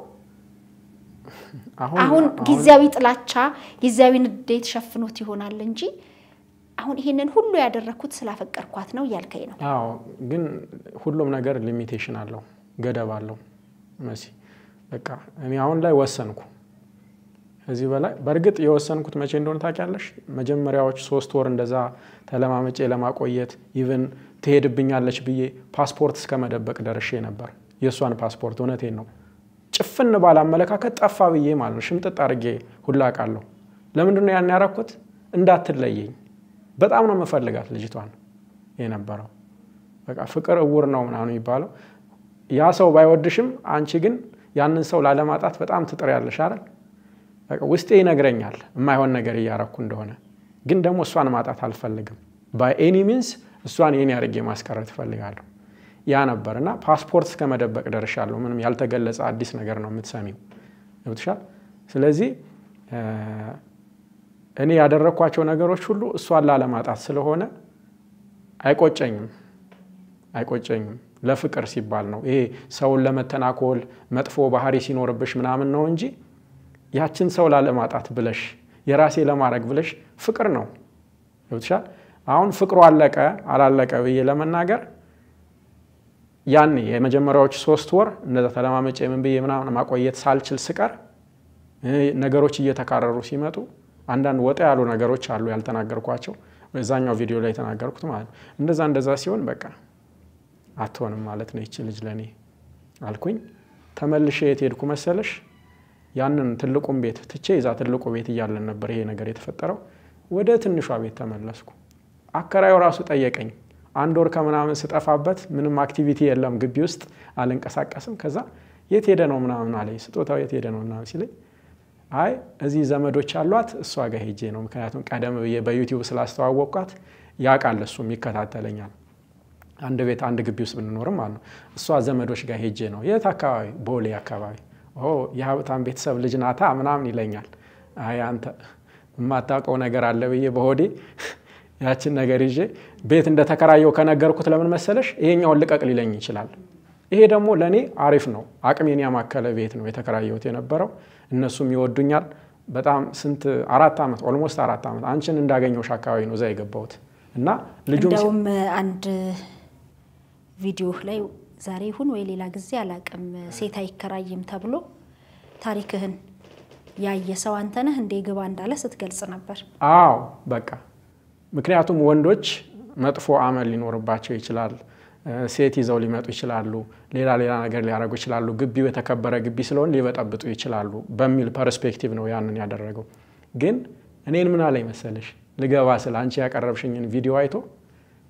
አሁን ጊዜያዊ ጥላቻ ጊዜያዊ ንዴት ሸፍኖት ይሆናል እንጂ አሁን ይሄንን ሁሉ ያደረግኩት ስላፈቀርኳት ነው እያልከኝ ነው። አዎ፣ ግን ሁሉም ነገር ሊሚቴሽን አለው፣ ገደብ አለው። መሲ በቃ እኔ አሁን ላይ ወሰንኩ። ከዚህ በላይ በእርግጥ የወሰንኩት መቼ እንደሆነ ታውቂያለሽ? መጀመሪያዎች ሶስት ወር እንደዛ ተለማመጬ ለማቆየት ኢቨን ትሄድብኛለች ብዬ ፓስፖርት እስከ መደበቅ ደርሼ ነበር። የእሷን ፓስፖርት እውነቴን ነው ጭፍን ባለ አመለካከት ጠፋ ብዬ ማለት ነው። ሽምጥጥ አድርጌ ሁላ ቃለሁ። ለምንድን ነው ያን ያረኩት? እንዳትለየኝ በጣም ነው የምፈልጋት ልጅቷን የነበረው። በቃ ፍቅር እውር ነው ምናምን የሚባለው ያ ሰው ባይወድሽም አንቺ ግን ያንን ሰው ላለማጣት በጣም ትጥሪያለሽ አይደል? ውስጤ ይነግረኛል የማይሆን ነገር እያረኩ እንደሆነ፣ ግን ደግሞ እሷን ማጣት አልፈልግም። በኤኒ ሚንስ እሷን የኔ አድርጌ ማስቀረት እፈልጋለሁ። ያ ነበር እና ፓስፖርት እስከ መደበቅ ደርሻለሁ። ምንም ያልተገለጸ አዲስ ነገር ነው የምትሰሚው። ገብቶሻል? ስለዚህ እኔ ያደረግኳቸው ነገሮች ሁሉ እሷን ላለማጣት ስለሆነ አይቆጨኝም አይቆጨኝም። ለፍቅር ሲባል ነው። ይሄ ሰውን ለመተናኮል መጥፎ ባህሪ ሲኖርብሽ ምናምን ነው እንጂ ያችን ሰው ላለማጣት ብለሽ የራሴ ለማድረግ ብለሽ ፍቅር ነው። ገብቶሻል? አሁን ፍቅሩ አለቀ አላለቀ ብዬ ለመናገር ያኔ የመጀመሪያዎች ሶስት ወር እንደዛ ተለማመጭ ምን ብዬ ምናምን ማቆየት ሳልችል ስቀር ነገሮች እየተካረሩ ሲመጡ አንዳንድ ወጣ ያሉ ነገሮች አሉ ያልተናገርኳቸው በዛኛው ቪዲዮ ላይ የተናገርኩት ማለት ነው። እንደዛ እንደዛ ሲሆን በቃ አትሆንም ማለት ነው ይቺ ልጅ ለእኔ አልኩኝ። ተመልሼ የት ሄድኩ መሰለሽ? ያንን ትልቁን ቤት ትቼ ይዛ ትልቁ ቤት እያለን ነበር ይሄ ነገር የተፈጠረው። ወደ ትንሿ ቤት ተመለስኩ። አከራዩ ራሱ ጠየቀኝ። አንድ ወር ከምናምን ስጠፋበት ምንም አክቲቪቲ የለም ግቢ ውስጥ አልንቀሳቀስም። ከዛ የት ሄደ ነው ምናምን አለኝ። ስጦታው የት ሄደ ነው ምናምን ሲለኝ አይ እዚህ ዘመዶች አሏት እሷ ጋር ሄጄ ነው። ምክንያቱም ቀደም ብዬ በዩቲዩብ ስላስተዋወቅኳት ያውቃል፣ እሱም ይከታተለኛል። አንድ ቤት አንድ ግቢ ውስጥ ብንኖርም ማለት ነው። እሷ ዘመዶች ጋር ሄጄ ነው። የት አካባቢ? ቦሌ አካባቢ። የሀብታም ቤተሰብ ልጅ ናታ ምናምን ይለኛል። አይ አንተ የማታውቀው ነገር አለ ብዬ በሆዴ ያችን ነገር ይዤ ቤት እንደተከራየው ከነገርኩት ለምን መሰለሽ ይሄኛውን ልቀቅ ሊለኝ ይችላል። ይሄ ደግሞ ለእኔ አሪፍ ነው። አቅሜን ያማከለ ቤት ነው የተከራየሁት የነበረው። እነሱም ይወዱኛል በጣም ስንት አራት ዓመት ኦልሞስት አራት ዓመት አንቺን እንዳገኘሁሽ አካባቢ ነው እዛ የገባሁት እና ልጁም እንደውም አንድ ቪዲዮ ላይ ዛሬ ይሁን ወይ ሌላ ጊዜ አላቅም ሴት አይከራይም ተብሎ ታሪክህን ያየ ሰው አንተ ነህ እንዴ ግባ እንዳለ ስትገልጽ ነበር። አዎ በቃ ምክንያቱም ወንዶች መጥፎ አመል ሊኖርባቸው ይችላል። ሴት ይዘው ሊመጡ ይችላሉ። ሌላ ሌላ ነገር ሊያደርጉ ይችላሉ። ግቢው የተከበረ ግቢ ስለሆን ሊበጠብጡ ይችላሉ በሚል ፐርስፔክቲቭ ነው ያንን ያደረገው። ግን እኔን ምን አለኝ መሰለሽ ልገባ ስለ አንቺ ያቀረብሽኝን ቪዲዮ አይቶ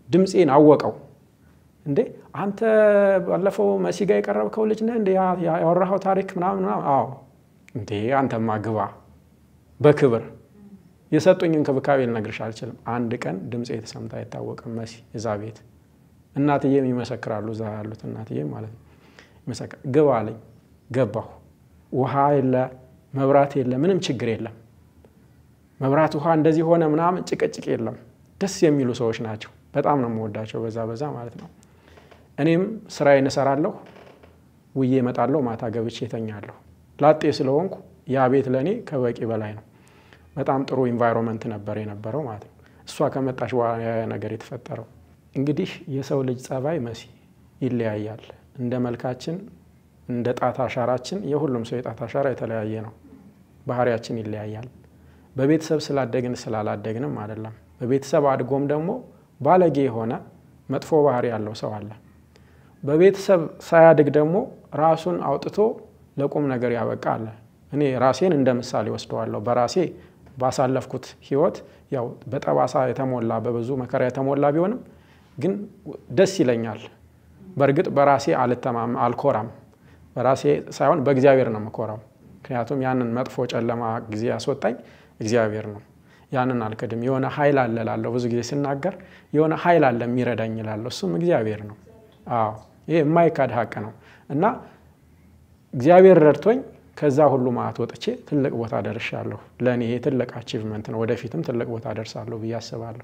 ድምፄን አወቀው። እንዴ አንተ ባለፈው መሲ ጋር የቀረብከው ልጅ ነህ እንዴ ያወራኸው ታሪክ ምናምን ምናምን? አዎ። እንዴ አንተማ ግባ በክብር የሰጡኝ እንክብካቤ ልነግርሽ አልችልም። አንድ ቀን ድምፄ የተሰምታ አይታወቅም። መሲ እዛ ቤት እናትዬም ይመሰክራሉ። እዛ ያሉት እናትዬም ማለት ነው ይመሰክር። ግባ አለኝ። ገባሁ። ውሃ የለ መብራት የለ ምንም ችግር የለም። መብራት ውሃ እንደዚህ ሆነ ምናምን ጭቅጭቅ የለም። ደስ የሚሉ ሰዎች ናቸው። በጣም ነው የምወዳቸው በዛ በዛ ማለት ነው። እኔም ስራዬን እሰራለሁ፣ ውዬ እመጣለሁ፣ ማታ ገብቼ እተኛለሁ። ላጤ ስለሆንኩ ያ ቤት ለእኔ ከበቂ በላይ ነው። በጣም ጥሩ ኢንቫይሮንመንት ነበር የነበረው ማለት ነው። እሷ ከመጣች በኋላ ያ ነገር የተፈጠረው እንግዲህ የሰው ልጅ ጸባይ መሲ ይለያያል። እንደ መልካችን እንደ ጣት አሻራችን የሁሉም ሰው የጣት አሻራ የተለያየ ነው። ባህሪያችን ይለያያል። በቤተሰብ ስላደግን ስላላደግንም አይደለም። በቤተሰብ አድጎም ደግሞ ባለጌ የሆነ መጥፎ ባህሪ ያለው ሰው አለ። በቤተሰብ ሳያድግ ደግሞ ራሱን አውጥቶ ለቁም ነገር ያበቃ አለ። እኔ ራሴን እንደ ምሳሌ ወስደዋለሁ። በራሴ ባሳለፍኩት ህይወት ያው በጠባሳ የተሞላ በብዙ መከራ የተሞላ ቢሆንም ግን ደስ ይለኛል። በእርግጥ በራሴ አልተማም አልኮራም። በራሴ ሳይሆን በእግዚአብሔር ነው የምኮራው። ምክንያቱም ያንን መጥፎ ጨለማ ጊዜ ያስወጣኝ እግዚአብሔር ነው። ያንን አልክድም። የሆነ ኃይል አለ እላለሁ። ብዙ ጊዜ ስናገር የሆነ ኃይል አለ የሚረዳኝ እላለሁ። እሱም እግዚአብሔር ነው። አዎ ይሄ የማይካድ ሀቅ ነው እና እግዚአብሔር ረድቶኝ ከዛ ሁሉ ማዕት ወጥቼ ትልቅ ቦታ ደርሻለሁ። ለእኔ ይሄ ትልቅ አቺቭመንት ነው። ወደፊትም ትልቅ ቦታ ደርሳለሁ ብዬ አስባለሁ።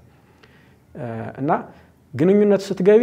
እና ግንኙነት ስትገቢ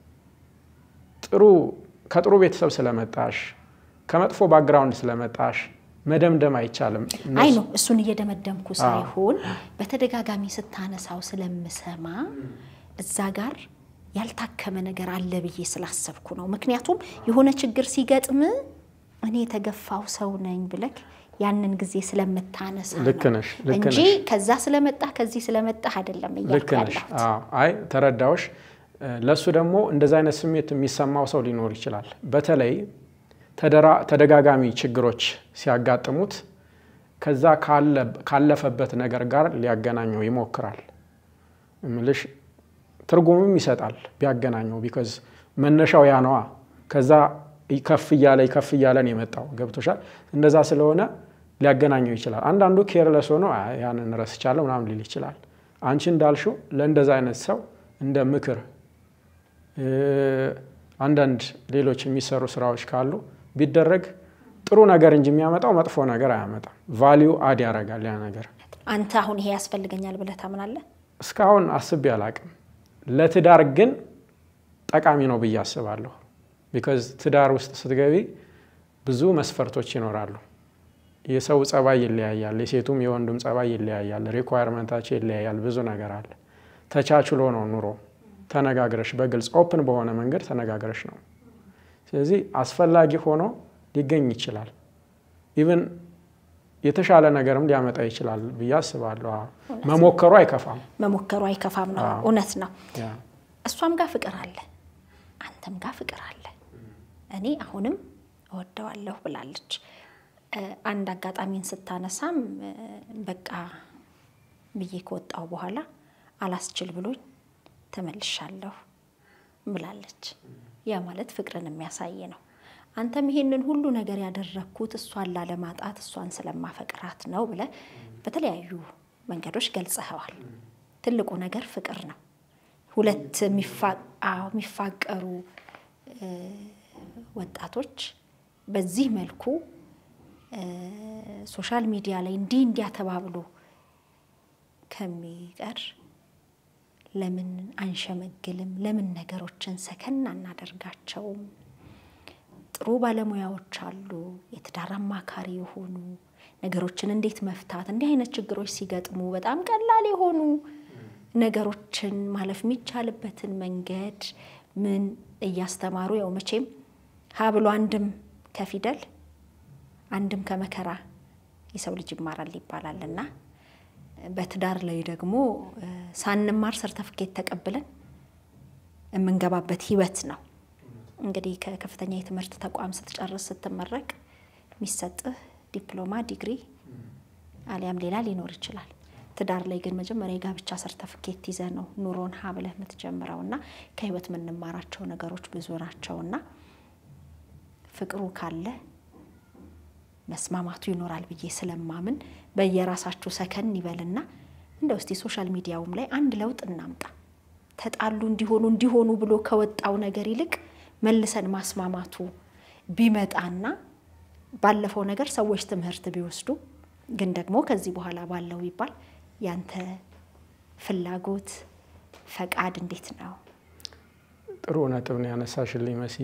ጥሩ ከጥሩ ቤተሰብ ስለመጣሽ ከመጥፎ ባክግራውንድ ስለመጣሽ መደምደም አይቻልም። አይ ነው እሱን እየደመደምኩ ሳይሆን በተደጋጋሚ ስታነሳው ስለምሰማ እዛ ጋር ያልታከመ ነገር አለ ብዬ ስላሰብኩ ነው። ምክንያቱም የሆነ ችግር ሲገጥም እኔ የተገፋው ሰው ነኝ ብለክ ያንን ጊዜ ስለምታነሳ ልክ ነሽ፣ ልክ እንጂ ነሽ። ከዛ ስለመጣ ከዚህ ስለመጣ አይደለም ልክ እያልኩ ነሽ። ያለሁት። አዎ፣ አይ ተረዳዎች። ለእሱ ደግሞ እንደዚ አይነት ስሜት የሚሰማው ሰው ሊኖር ይችላል። በተለይ ተደራ- ተደጋጋሚ ችግሮች ሲያጋጥሙት ከዛ ካለ- ካለፈበት ነገር ጋር ሊያገናኘው ይሞክራል። እምልሽ ትርጉምም ይሰጣል ቢያገናኘው፣ ቢኮዝ መነሻው ያ ነዋ። ከዛ ከፍ እያለ ከፍ እያለ ነው የመጣው። ገብቶሻል? እንደዛ ስለሆነ ሊያገናኘው ይችላል። አንዳንዱ ኬርለስ ሆኖ "አይ፣ ያንን ረስቻለሁ ምናምን ሊል ይችላል። አንቺ እንዳልሽው ለእንደዛ አይነት ሰው እንደ ምክር እ፣ አንዳንድ ሌሎች የሚሰሩ ስራዎች ካሉ ቢደረግ ጥሩ ነገር እንጂ የሚያመጣው መጥፎ ነገር አያመጣም። ቫሊዩ አድ ያደርጋል ያ ነገር። አንተ አሁን ይሄ ያስፈልገኛል ብለህ ታምናለህ? እስካሁን አስቤ አላቅም። ለትዳር ግን ጠቃሚ ነው ብዬ አስባለሁ። ቢካዝ ትዳር ውስጥ ስትገቢ ብዙ መስፈርቶች ይኖራሉ። የሰው ጸባይ ይለያያል። የሴቱም የወንዱም ጸባይ ይለያያል። ሪኳየርመንታቸው ይለያያል። ብዙ ነገር አለ። ተቻችሎ ነው ኑሮ። ተነጋግረሽ በግልጽ ኦፕን በሆነ መንገድ ተነጋግረሽ ነው። ስለዚህ አስፈላጊ ሆኖ ሊገኝ ይችላል። ኢቭን የተሻለ ነገርም ሊያመጣ ይችላል ብዬ አስባለሁ። አዎ። መሞከሩ አይከፋም። መሞከሩ አይከፋም ነው። አዎ። እውነት ነው። ያ እሷም ጋር ፍቅር አለ፣ አንተም ጋር ፍቅር አለ። እኔ አሁንም እወደዋለሁ ብላለች። እ፣ አንድ አጋጣሚን ስታነሳም እ፣ በቃ ብዬ ከወጣው በኋላ አላስችል ብሎኝ ተመልሻለሁ ብላለች። ያ ማለት ፍቅርን የሚያሳይ ነው። አንተም ይሄንን ሁሉ ነገር ያደረግኩት እሷን ላለማጣት እሷን ስለማፈቅራት ነው ብለህ በተለያዩ መንገዶች ገልጸኸዋል። ትልቁ ነገር ፍቅር ነው። ሁለት የሚፋ- አዎ፣ የሚፋቀሩ እ፣ ወጣቶች በዚህ መልኩ እ፣ ሶሻል ሚዲያ ላይ እንዲህ እንዲያ ተባብሎ ከሚቀር ለምን አንሸመግልም? ለምን ነገሮችን ሰከን አናደርጋቸውም? ጥሩ ባለሙያዎች አሉ፣ የትዳር አማካሪ የሆኑ ነገሮችን እንዴት መፍታት፣ እንዲህ አይነት ችግሮች ሲገጥሙ በጣም ቀላል የሆኑ ነገሮችን ማለፍ የሚቻልበትን መንገድ ምን እያስተማሩ ያው መቼም ሀ ብሎ አንድም ከፊደል አንድም ከመከራ የሰው ልጅ ይማራል ይባላልና በትዳር ላይ ደግሞ እ፣ ሳንማር ሰርተፍኬት ተቀብለን የምንገባበት ህይወት ነው። እንግዲህ ከከፍተኛ የትምህርት ተቋም ስትጨርስ ስትመረቅ የሚሰጥህ ዲፕሎማ፣ ዲግሪ አሊያም ሌላ ሊኖር ይችላል። ትዳር ላይ ግን መጀመሪያ የጋብቻ ሰርተፍኬት ይዘህ ነው ኑሮን ሀ ብለህ የምትጀምረው እና ከህይወት የምንማራቸው ነገሮች ብዙ ናቸው እና ፍቅሩ ካለ መስማማቱ ይኖራል ብዬ ስለማምን በየራሳችሁ ሰከን ይበልና እንደ ውስጥ የሶሻል ሚዲያውም ላይ አንድ ለውጥ እናምጣ። ተጣሉ እንዲሆኑ እንዲሆኑ ብሎ ከወጣው ነገር ይልቅ መልሰን ማስማማቱ ቢመጣና ባለፈው ነገር ሰዎች ትምህርት ቢወስዱ ግን ደግሞ ከዚህ በኋላ ባለው ቢባል ያንተ ፍላጎት ፈቃድ እንዴት ነው? ጥሩ ነጥብ ነው ያነሳሽልኝ መስዬ።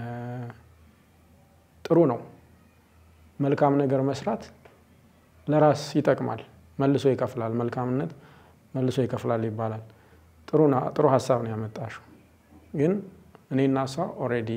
ጥሩ ነው። መልካም ነገር መስራት ለራስ ይጠቅማል፣ መልሶ ይከፍላል። መልካምነት መልሶ ይከፍላል ይባላል። ጥሩ ሀሳብ ነው ያመጣሽው። ግን እኔና እሷ ኦልሬዲ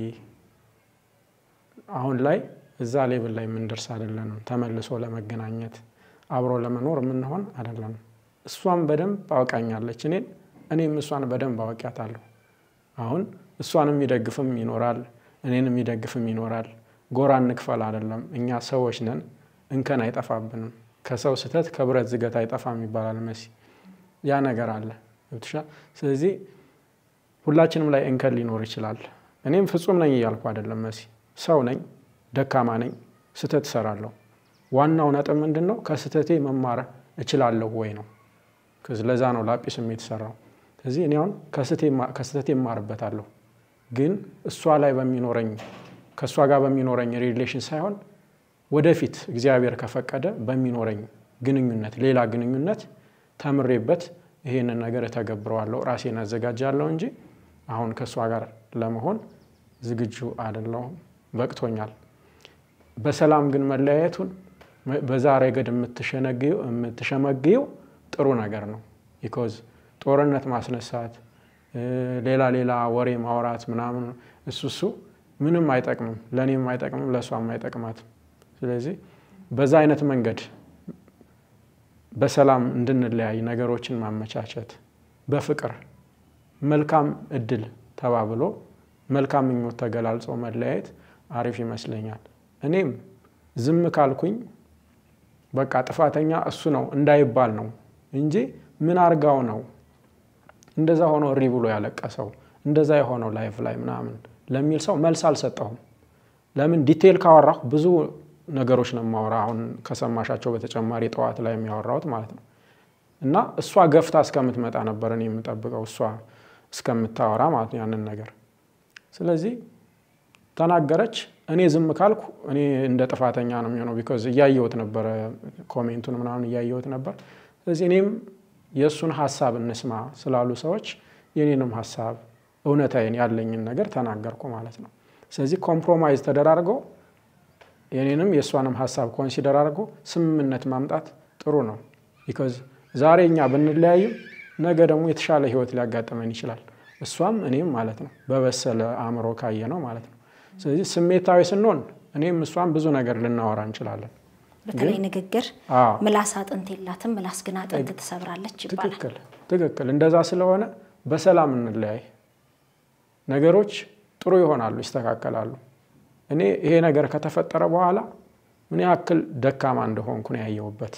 አሁን ላይ እዛ ሌብል ላይ የምንደርስ አይደለንም። ተመልሶ ለመገናኘት አብሮ ለመኖር የምንሆን አይደለንም። እሷም በደንብ አውቃኛለች እኔን፣ እኔም እሷን በደንብ አውቂያታለሁ። አሁን እሷን የሚደግፍም ይኖራል፣ እኔን የሚደግፍም ይኖራል። ጎራ እንክፈል አይደለም። እኛ ሰዎች ነን፣ እንከን አይጠፋብንም። ከሰው ስህተት ከብረት ዝገት አይጠፋም ይባላል መሲ። ያ ነገር አለ ገብቶሻል። ስለዚህ ሁላችንም ላይ እንከን ሊኖር ይችላል። እኔም ፍጹም ነኝ እያልኩ አይደለም መሲ፣ ሰው ነኝ፣ ደካማ ነኝ፣ ስህተት እሰራለሁ። ዋናው ነጥብ ምንድን ነው? ከስህተቴ መማር እችላለሁ ወይ ነው። ለዛ ነው ላጲስም የተሰራው። ስለዚህ እኔ አሁን ከስህተቴ እማርበታለሁ፣ ግን እሷ ላይ በሚኖረኝ ከእሷ ጋር በሚኖረኝ ሪሌሽን ሳይሆን ወደፊት እግዚአብሔር ከፈቀደ በሚኖረኝ ግንኙነት ሌላ ግንኙነት ተምሬበት ይሄንን ነገር እተገብረዋለሁ፣ ራሴን አዘጋጃለሁ እንጂ አሁን ከእሷ ጋር ለመሆን ዝግጁ አይደለሁም። በቅቶኛል። በሰላም ግን መለያየቱን በዛ ረገድ የምትሸመግየው ጥሩ ነገር ነው። ቢኮዝ ጦርነት ማስነሳት፣ ሌላ ሌላ ወሬ ማውራት ምናምን እሱ እሱ ምንም አይጠቅምም፣ ለእኔም አይጠቅምም፣ ለእሷም አይጠቅማትም። ስለዚህ በዛ አይነት መንገድ በሰላም እንድንለያይ ነገሮችን ማመቻቸት፣ በፍቅር መልካም እድል ተባብሎ መልካም ምኞት ተገላልጾ መለያየት አሪፍ ይመስለኛል። እኔም ዝም ካልኩኝ በቃ ጥፋተኛ እሱ ነው እንዳይባል ነው እንጂ ምን አርጋው ነው እንደዛ ሆኖ እሪ ብሎ ያለቀሰው እንደዛ የሆነው ላይፍ ላይ ምናምን ለሚል ሰው መልስ አልሰጠሁም። ለምን ዲቴይል ካወራሁ ብዙ ነገሮች ነው የማወራ። አሁን ከሰማሻቸው በተጨማሪ ጠዋት ላይ የሚያወራሁት ማለት ነው። እና እሷ ገፍታ እስከምትመጣ ነበር እኔ የምጠብቀው እሷ እስከምታወራ ማለት ነው ያንን ነገር። ስለዚህ ተናገረች። እኔ ዝም ካልኩ እኔ እንደ ጥፋተኛ ነው የሚሆነው። ቢኮዝ እያየሁት ነበረ፣ ኮሜንቱን ምናምን እያየሁት ነበር። ስለዚህ እኔም የእሱን ሀሳብ እንስማ ስላሉ ሰዎች የኔንም ሀሳብ እውነታዬን ያለኝን ነገር ተናገርኩ ማለት ነው። ስለዚህ ኮምፕሮማይዝ ተደራርገው የኔንም የእሷንም ሀሳብ ኮንሲደር አድርጎ ስምምነት ማምጣት ጥሩ ነው። ቢኮዝ ዛሬ እኛ ብንለያይም ነገ ደግሞ የተሻለ ህይወት ሊያጋጥመን ይችላል። እሷም እኔም ማለት ነው፣ በበሰለ አእምሮ ካየ ነው ማለት ነው። ስለዚህ ስሜታዊ ስንሆን እኔም እሷም ብዙ ነገር ልናወራ እንችላለን። በተለይ ንግግር ምላስ አጥንት የላትም፣ ምላስ ግን አጥንት ትሰብራለች ይባላል። ትክክል ትክክል። እንደዛ ስለሆነ በሰላም እንለያይ። ነገሮች ጥሩ ይሆናሉ፣ ይስተካከላሉ። እኔ ይሄ ነገር ከተፈጠረ በኋላ ምን ያክል ደካማ እንደሆንኩ ነው ያየሁበት።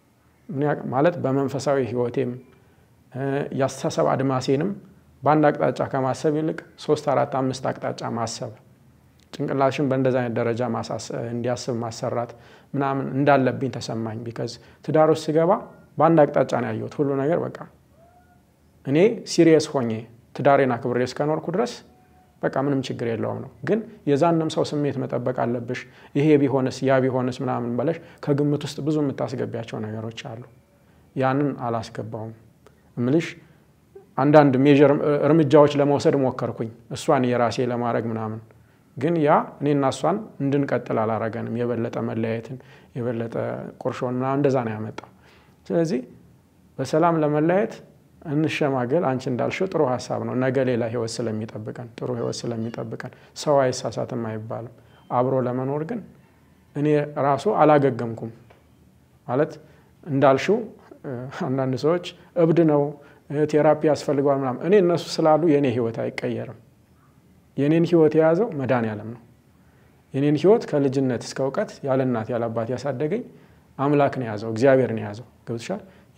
ማለት በመንፈሳዊ ህይወቴም የአስተሳሰብ አድማሴንም በአንድ አቅጣጫ ከማሰብ ይልቅ ሶስት አራት አምስት አቅጣጫ ማሰብ ጭንቅላሽን በእንደዚ አይነት ደረጃ እንዲያስብ ማሰራት ምናምን እንዳለብኝ ተሰማኝ። ቢከዝ ትዳር ውስጥ ስገባ በአንድ አቅጣጫ ነው ያየሁት ሁሉ ነገር። በቃ እኔ ሲሪየስ ሆኜ ትዳሬን አክብሬ እስከኖርኩ ድረስ በቃ ምንም ችግር የለውም ነው። ግን የዛንም ሰው ስሜት መጠበቅ አለብሽ። ይሄ ቢሆንስ ያ ቢሆንስ ምናምን በለሽ ከግምት ውስጥ ብዙ የምታስገቢያቸው ነገሮች አሉ። ያንን አላስገባውም እምልሽ አንዳንድ ሜዥር እርምጃዎች ለመውሰድ ሞከርኩኝ እሷን የራሴ ለማድረግ ምናምን ግን ያ እኔና እሷን እንድንቀጥል አላረገንም። የበለጠ መለያየትን የበለጠ ቁርሾን ምናምን እንደዛ ነው ያመጣው። ስለዚህ በሰላም ለመለያየት እንሸማገል። አንቺ እንዳልሽው ጥሩ ሀሳብ ነው። ነገ ሌላ ህይወት ስለሚጠብቀን ጥሩ ህይወት ስለሚጠብቀን ሰው አይሳሳትም አይባልም። አብሮ ለመኖር ግን እኔ ራሱ አላገገምኩም ማለት እንዳልሽው አንዳንድ ሰዎች እብድ ነው ቴራፒ ያስፈልገዋል ምናምን። እኔ እነሱ ስላሉ የእኔ ህይወት አይቀየርም። የኔን ህይወት የያዘው መድኃኔዓለም ነው። የኔን ህይወት ከልጅነት እስከ እውቀት ያለ እናት ያለ አባት ያሳደገኝ አምላክ ነው የያዘው፣ እግዚአብሔር ነው የያዘው። ገብቶሻል?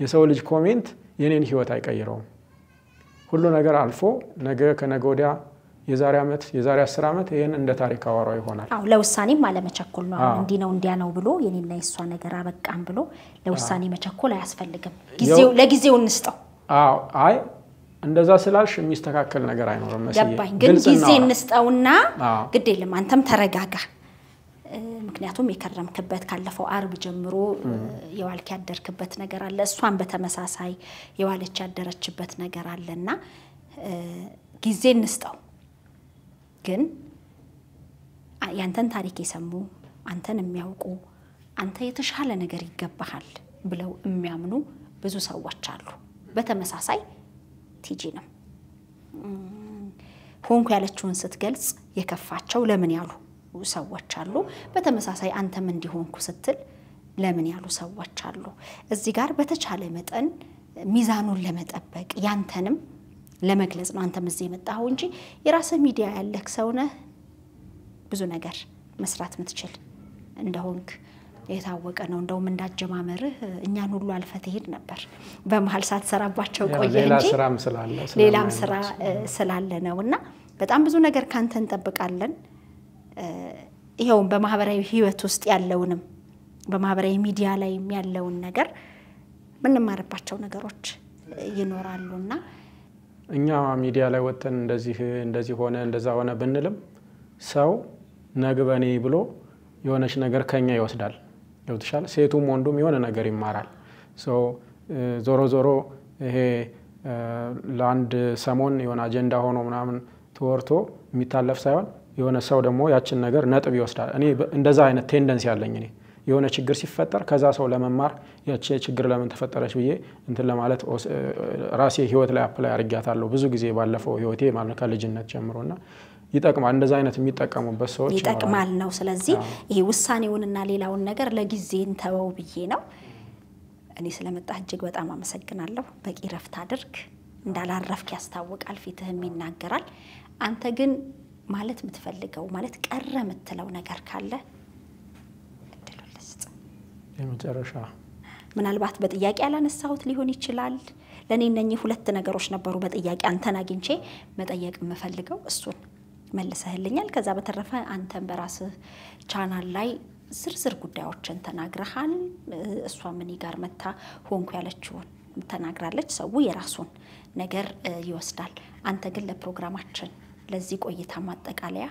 የሰው ልጅ ኮሜንት የኔን ህይወት አይቀይረውም። ሁሉ ነገር አልፎ ነገ ከነገ ወዲያ የዛሬ ዓመት የዛሬ አስር ዓመት ይህን እንደ ታሪክ አወራው ይሆናል። አዎ ለውሳኔም አለመቸኮል ነው። አሁን አዎ። እንዲህ ነው እንዲያ ነው ብሎ የኔና የሷ ነገር አበቃም ብሎ ለውሳኔ መቸኮል አያስፈልግም። ጊዜው ለጊዜው እንስጠው። አዎ አይ እንደዛ ስላልሽ የሚስተካከል ነገር አይኖርም። መስዬ ገባኝ። ግን ግልጽ ጊዜ እናውራ። እንስጠውና አዎ። ግድ የለም አንተም ተረጋጋ። እ፣ ምክንያቱም የከረምክበት ካለፈው አርብ ጀምሮ እ፣ የዋልክ ያደርክበት ነገር አለ። እሷን በተመሳሳይ የዋለች ያደረችበት ነገር አለና እ፣ ጊዜ እንስጠው። ግን አ- ያንተን ታሪክ የሰሙ አንተን የሚያውቁ አንተ የተሻለ ነገር ይገባሃል ብለው የሚያምኑ ብዙ ሰዎች አሉ። በተመሳሳይ ቲጂንም ሆንኩ ያለችውን ስትገልጽ የከፋቸው ለምን ያሉ ሰዎች አሉ። በተመሳሳይ አንተም እንዲሆንኩ ስትል ለምን ያሉ ሰዎች አሉ። እዚህ ጋር በተቻለ መጠን ሚዛኑን ለመጠበቅ ያንተንም ለመግለጽ ነው አንተም እዚህ የመጣኸው እንጂ የራስህ ሚዲያ ያለህ ሰው ነህ። ብዙ ነገር መስራት የምትችል እንደሆንክ የታወቀ ነው። እንደውም እንዳጀማመርህ እኛን ሁሉ አልፈ ትሄድ ነበር። በመሀል ሳትሰራባቸው ያው ቆየ ሌላ እንጂ ስራም ስላለ ሌላም ስለማይመች። ስራ እ፣ ስላለ ነው እና በጣም ብዙ ነገር ካንተ እንጠብቃለን። እ፣ ይኸውም በማህበራዊ ህይወት ውስጥ ያለውንም በማህበራዊ ሚዲያ ላይ ያለውን ነገር የምንማርባቸው ነገሮች እ፣ ይኖራሉና እኛ ሚዲያ ላይ ወጥተን እንደዚህ እንደዚህ ሆነ እንደዛ ሆነ ብንልም ሰው ነግበኔ ብሎ የሆነች ነገር ከኛ ይወስዳል። ገብትሻል? ሴቱም ወንዱም የሆነ ነገር ይማራል። ሶ እ፣ ዞሮ ዞሮ ይሄ እ፣ ለአንድ ሰሞን የሆነ አጀንዳ ሆኖ ምናምን ተወርቶ የሚታለፍ ሳይሆን የሆነ ሰው ደግሞ ያችን ነገር ነጥብ ይወስዳል። እኔ በ- እንደዛ አይነት ቴንደንሲ ያለኝ እኔ የሆነ ችግር ሲፈጠር ከዛ ሰው ለመማር ያቺ ችግር ለምን ተፈጠረች ብዬ እንትን ለማለት ወስ- እ፣ ራሴ ህይወት ላይ አፕላይ አድርጊያታለሁ ብዙ ጊዜ ባለፈው ህይወቴ ማለት ነው ከልጅነት ጀምሮ እና ይጠቅማል። እንደዛ አይነት የሚጠቀሙበት ሰዎች ይኖራሉ። ይጠቅማል ነው። ስለዚህ ይሄ ውሳኔውንና ሌላውን ነገር ለጊዜ እንተወው ብዬ ነው። እኔ ስለመጣህ እጅግ በጣም አመሰግናለሁ። በቂ ረፍት አድርግ። እንዳላረፍክ ያስታውቃል፣ ፊትህም ይናገራል። አንተ ግን ማለት የምትፈልገው ማለት ቀረ የምትለው ነገር ካለ እድሉን ልስጥ። የመጨረሻ ምናልባት በጥያቄ ያላነሳሁት ሊሆን ይችላል። ለእኔ እነኚህ ሁለት ነገሮች ነበሩ በጥያቄ አንተን አግኝቼ መጠየቅ የምፈልገው እሱን መልሰህልኛል። ከዛ በተረፈ አንተን በራስህ ቻናል ላይ ዝርዝር ጉዳዮችን ተናግረሃል። እሷም እኔ ጋር መታ ሆንኩ ያለችውን ተናግራለች። ሰው የራሱን ነገር እ፣ ይወስዳል። አንተ ግን ለፕሮግራማችን ለዚህ ቆይታ ማጠቃለያ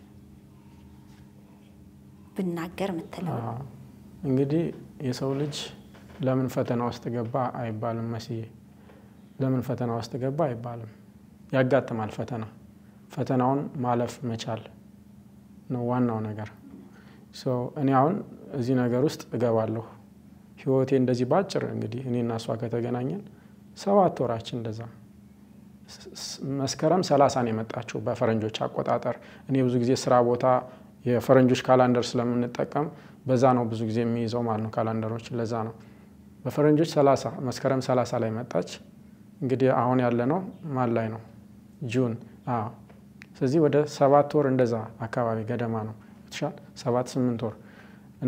ብናገር የምትለው አዎ። እንግዲህ የሰው ልጅ ለምን ፈተና ውስጥ ገባ አይባልም። መስዬ ለምን ፈተና ውስጥ ገባ አይባልም። ያጋጥማል ፈተና። ፈተናውን ማለፍ መቻል ነው ዋናው ነገር። ሶ እኔ አሁን እዚህ ነገር ውስጥ እገባለሁ። ህይወቴ እንደዚህ ባጭር እንግዲህ እኔና እሷ ከተገናኘን ሰባት ወራችን እንደዛ ስ- ስ- መስከረም ሰላሳ ነው የመጣችው በፈረንጆች አቆጣጠር። እኔ ብዙ ጊዜ ስራ ቦታ የፈረንጆች ካላንደር ስለምንጠቀም በዛ ነው ብዙ ጊዜ የሚይዘው ማለት ነው ካላንደሮች። ለዛ ነው በፈረንጆች ሰላሳ መስከረም ሰላሳ ላይ መጣች። እንግዲህ አሁን ያለ ነው ማን ላይ ነው? ጁን። አዎ። ስለዚህ ወደ ሰባት ወር እንደዛ አካባቢ ገደማ ነው ትሻል ሰባት ስምንት ወር እና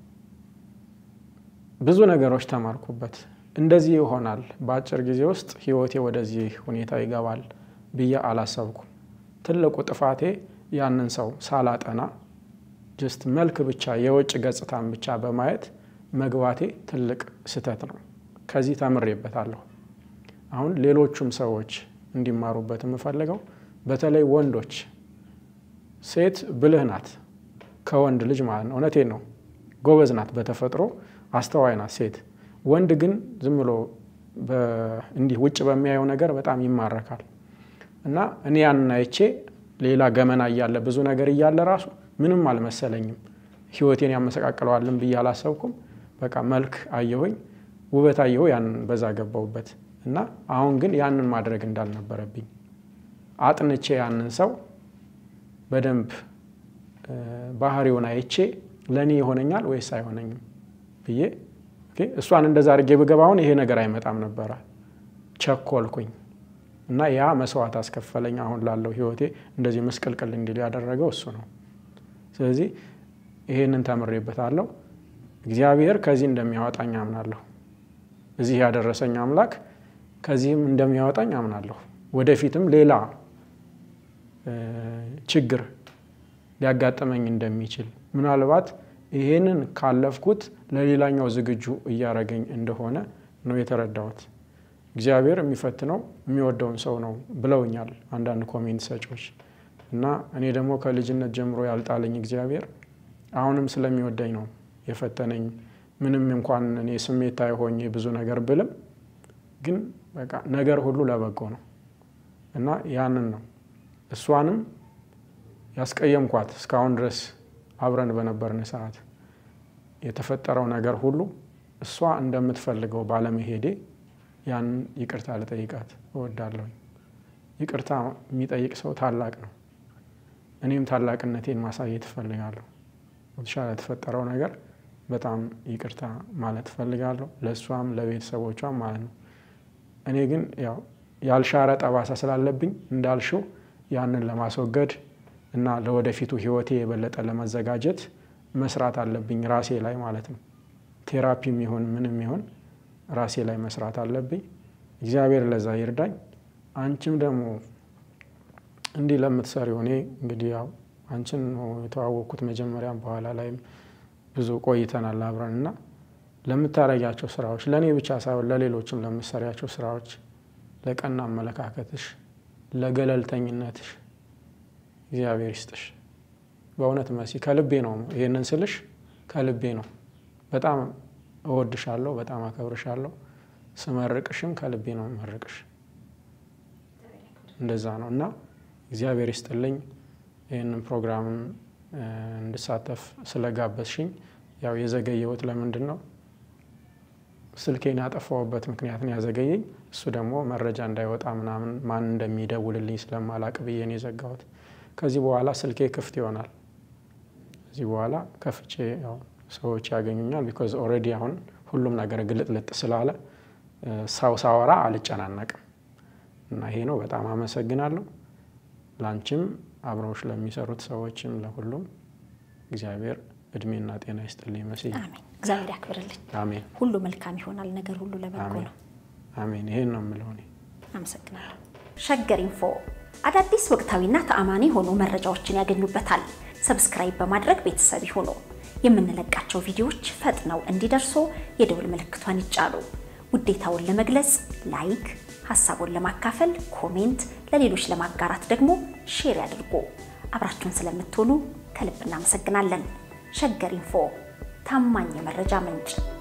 ብዙ ነገሮች ተማርኩበት። እንደዚህ ይሆናል በአጭር ጊዜ ውስጥ ህይወቴ ወደዚህ ሁኔታ ይገባል ብዬ አላሰብኩም። ትልቁ ጥፋቴ ያንን ሰው ሳላጠና ጀስት መልክ ብቻ የውጭ ገጽታን ብቻ በማየት መግባቴ ትልቅ ስህተት ነው። ከዚህ ተምሬበታለሁ። አሁን ሌሎቹም ሰዎች እንዲማሩበት የምፈልገው በተለይ ወንዶች፣ ሴት ብልህ ናት ከወንድ ልጅ ማለት ነው። እውነቴን ነው። ጎበዝ ናት በተፈጥሮ አስተዋይ ናት ሴት። ወንድ ግን ዝም ብሎ በ- እንዲህ ውጭ በሚያየው ነገር በጣም ይማረካል። እና እኔ ያንን አይቼ ሌላ ገመና እያለ ብዙ ነገር እያለ ራሱ ምንም አልመሰለኝም። ህይወቴን ያመሰቃቅለዋልን ብዬ አላሰብኩም። በቃ መልክ አየሁኝ፣ ውበት አየሁ፣ ያንን በዛ ገባሁበት እና አሁን ግን ያንን ማድረግ እንዳልነበረብኝ አጥንቼ ያንን ሰው በደንብ እ፣ ባህሪውን አይቼ ለእኔ ይሆነኛል ወይስ አይሆነኝም ብዬ ኦኬ፣ እሷን እንደዛ አድርጌ ብገባ አሁን ይሄ ነገር አይመጣም ነበረ። ቸኮልኩኝ እና ያ መስዋዕት አስከፈለኝ። አሁን ላለው ህይወቴ እንደዚህ ምስቅልቅል እንዲል ያደረገው እሱ ነው። ስለዚህ ይሄንን ተምሬበታለሁ። እግዚአብሔር ከዚህ እንደሚያወጣኝ አምናለሁ። እዚህ ያደረሰኝ አምላክ ከዚህም እንደሚያወጣኝ አምናለሁ። ወደፊትም ሌላ ችግር ሊያጋጥመኝ እንደሚችል ምናልባት ይሄንን ካለፍኩት ለሌላኛው ዝግጁ እያደረገኝ እንደሆነ ነው የተረዳሁት። እግዚአብሔር የሚፈትነው የሚወደውን ሰው ነው ብለውኛል አንዳንድ ኮሜንት ሰጪዎች እና እኔ ደግሞ ከልጅነት ጀምሮ ያልጣለኝ እግዚአብሔር አሁንም ስለሚወደኝ ነው የፈተነኝ። ምንም እንኳን እኔ ስሜታዊ ሆኜ ብዙ ነገር ብልም ግን በቃ ነገር ሁሉ ለበጎ ነው እና ያንን ነው እሷንም ያስቀየምኳት እስካሁን ድረስ አብረን በነበርን ሰዓት የተፈጠረው ነገር ሁሉ እሷ እንደምትፈልገው ባለመሄዴ ያንን ይቅርታ ልጠይቃት እወዳለሁኝ። ይቅርታ የሚጠይቅ ሰው ታላቅ ነው። እኔም ታላቅነቴን ማሳየት እፈልጋለሁ። የተሻለ የተፈጠረው ነገር በጣም ይቅርታ ማለት እፈልጋለሁ፣ ለእሷም ለቤተሰቦቿም ማለት ነው። እኔ ግን ያው ያልሻረ ጠባሳ ስላለብኝ እንዳልሽው ያንን ለማስወገድ እና ለወደፊቱ ህይወቴ የበለጠ ለመዘጋጀት መስራት አለብኝ ራሴ ላይ ማለት ነው። ቴራፒም ይሁን ምንም ይሁን ራሴ ላይ መስራት አለብኝ። እግዚአብሔር ለዛ ይርዳኝ። አንቺም ደግሞ እንዲህ ለምትሰሪው እኔ እንግዲህ ያው አንቺን ነው የተዋወቅኩት መጀመሪያም በኋላ ላይም ብዙ ቆይተናል አብረን እና ለምታረጊያቸው ስራዎች ለእኔ ብቻ ሳይሆን ለሌሎችም ለምትሰሪያቸው ስራዎች፣ ለቀና አመለካከትሽ፣ ለገለልተኝነትሽ እግዚአብሔር ይስጥሽ። በእውነት መሲ ከልቤ ነው ይህንን ስልሽ ከልቤ ነው። በጣም እወድሻለሁ፣ በጣም አከብርሻለሁ። ስመርቅሽም ከልቤ ነው መርቅሽ። እንደዛ ነው እና እግዚአብሔር ይስጥልኝ ይህንን ፕሮግራምን እንድሳተፍ ስለጋበዝሽኝ። ያው የዘገየሁት ለምንድን ነው ስልኬን ያጠፋሁበት ምክንያት ነው ያዘገየኝ። እሱ ደግሞ መረጃ እንዳይወጣ ምናምን ማን እንደሚደውልልኝ ስለማላቅ ብዬ ነው የዘጋሁት። ከዚህ በኋላ ስልኬ ክፍት ይሆናል። ከዚህ በኋላ ከፍቼ ያው ሰዎች ያገኙኛል። ቢኮዝ ኦልሬዲ አሁን ሁሉም ነገር ግልጥልጥ ስላለ ሰው ሳወራ አልጨናነቅም እና ይሄ ነው። በጣም አመሰግናለሁ። ላንቺም አብረውሽ ለሚሰሩት ሰዎችም ለሁሉም እግዚአብሔር እድሜና ጤና ይስጥልኝ። መስዬ አሜን። እግዚአብሔር ያክብርልኝ። አሜን ሁሉ መልካም ይሆናል። ነገር ሁሉ ለበጎ አሜን ነው። አሜን። ይሄን ነው የምለው እኔ። አመሰግናለሁ። ሸገር ኢንፎ አዳዲስ ወቅታዊና ተአማኒ የሆኑ መረጃዎችን ያገኙበታል። ሰብስክራይብ በማድረግ ቤተሰብ ይሁኑ። የምንለቃቸው ቪዲዮዎች ፈጥነው እንዲደርሱ የደውል ምልክቷን ይጫኑ። ውዴታውን ለመግለጽ ላይክ፣ ሀሳቡን ለማካፈል ኮሜንት፣ ለሌሎች ለማጋራት ደግሞ ሼር ያድርጉ። አብራችሁን ስለምትሆኑ ከልብ እናመሰግናለን። ሸገር ኢንፎ ታማኝ የመረጃ ምንጭ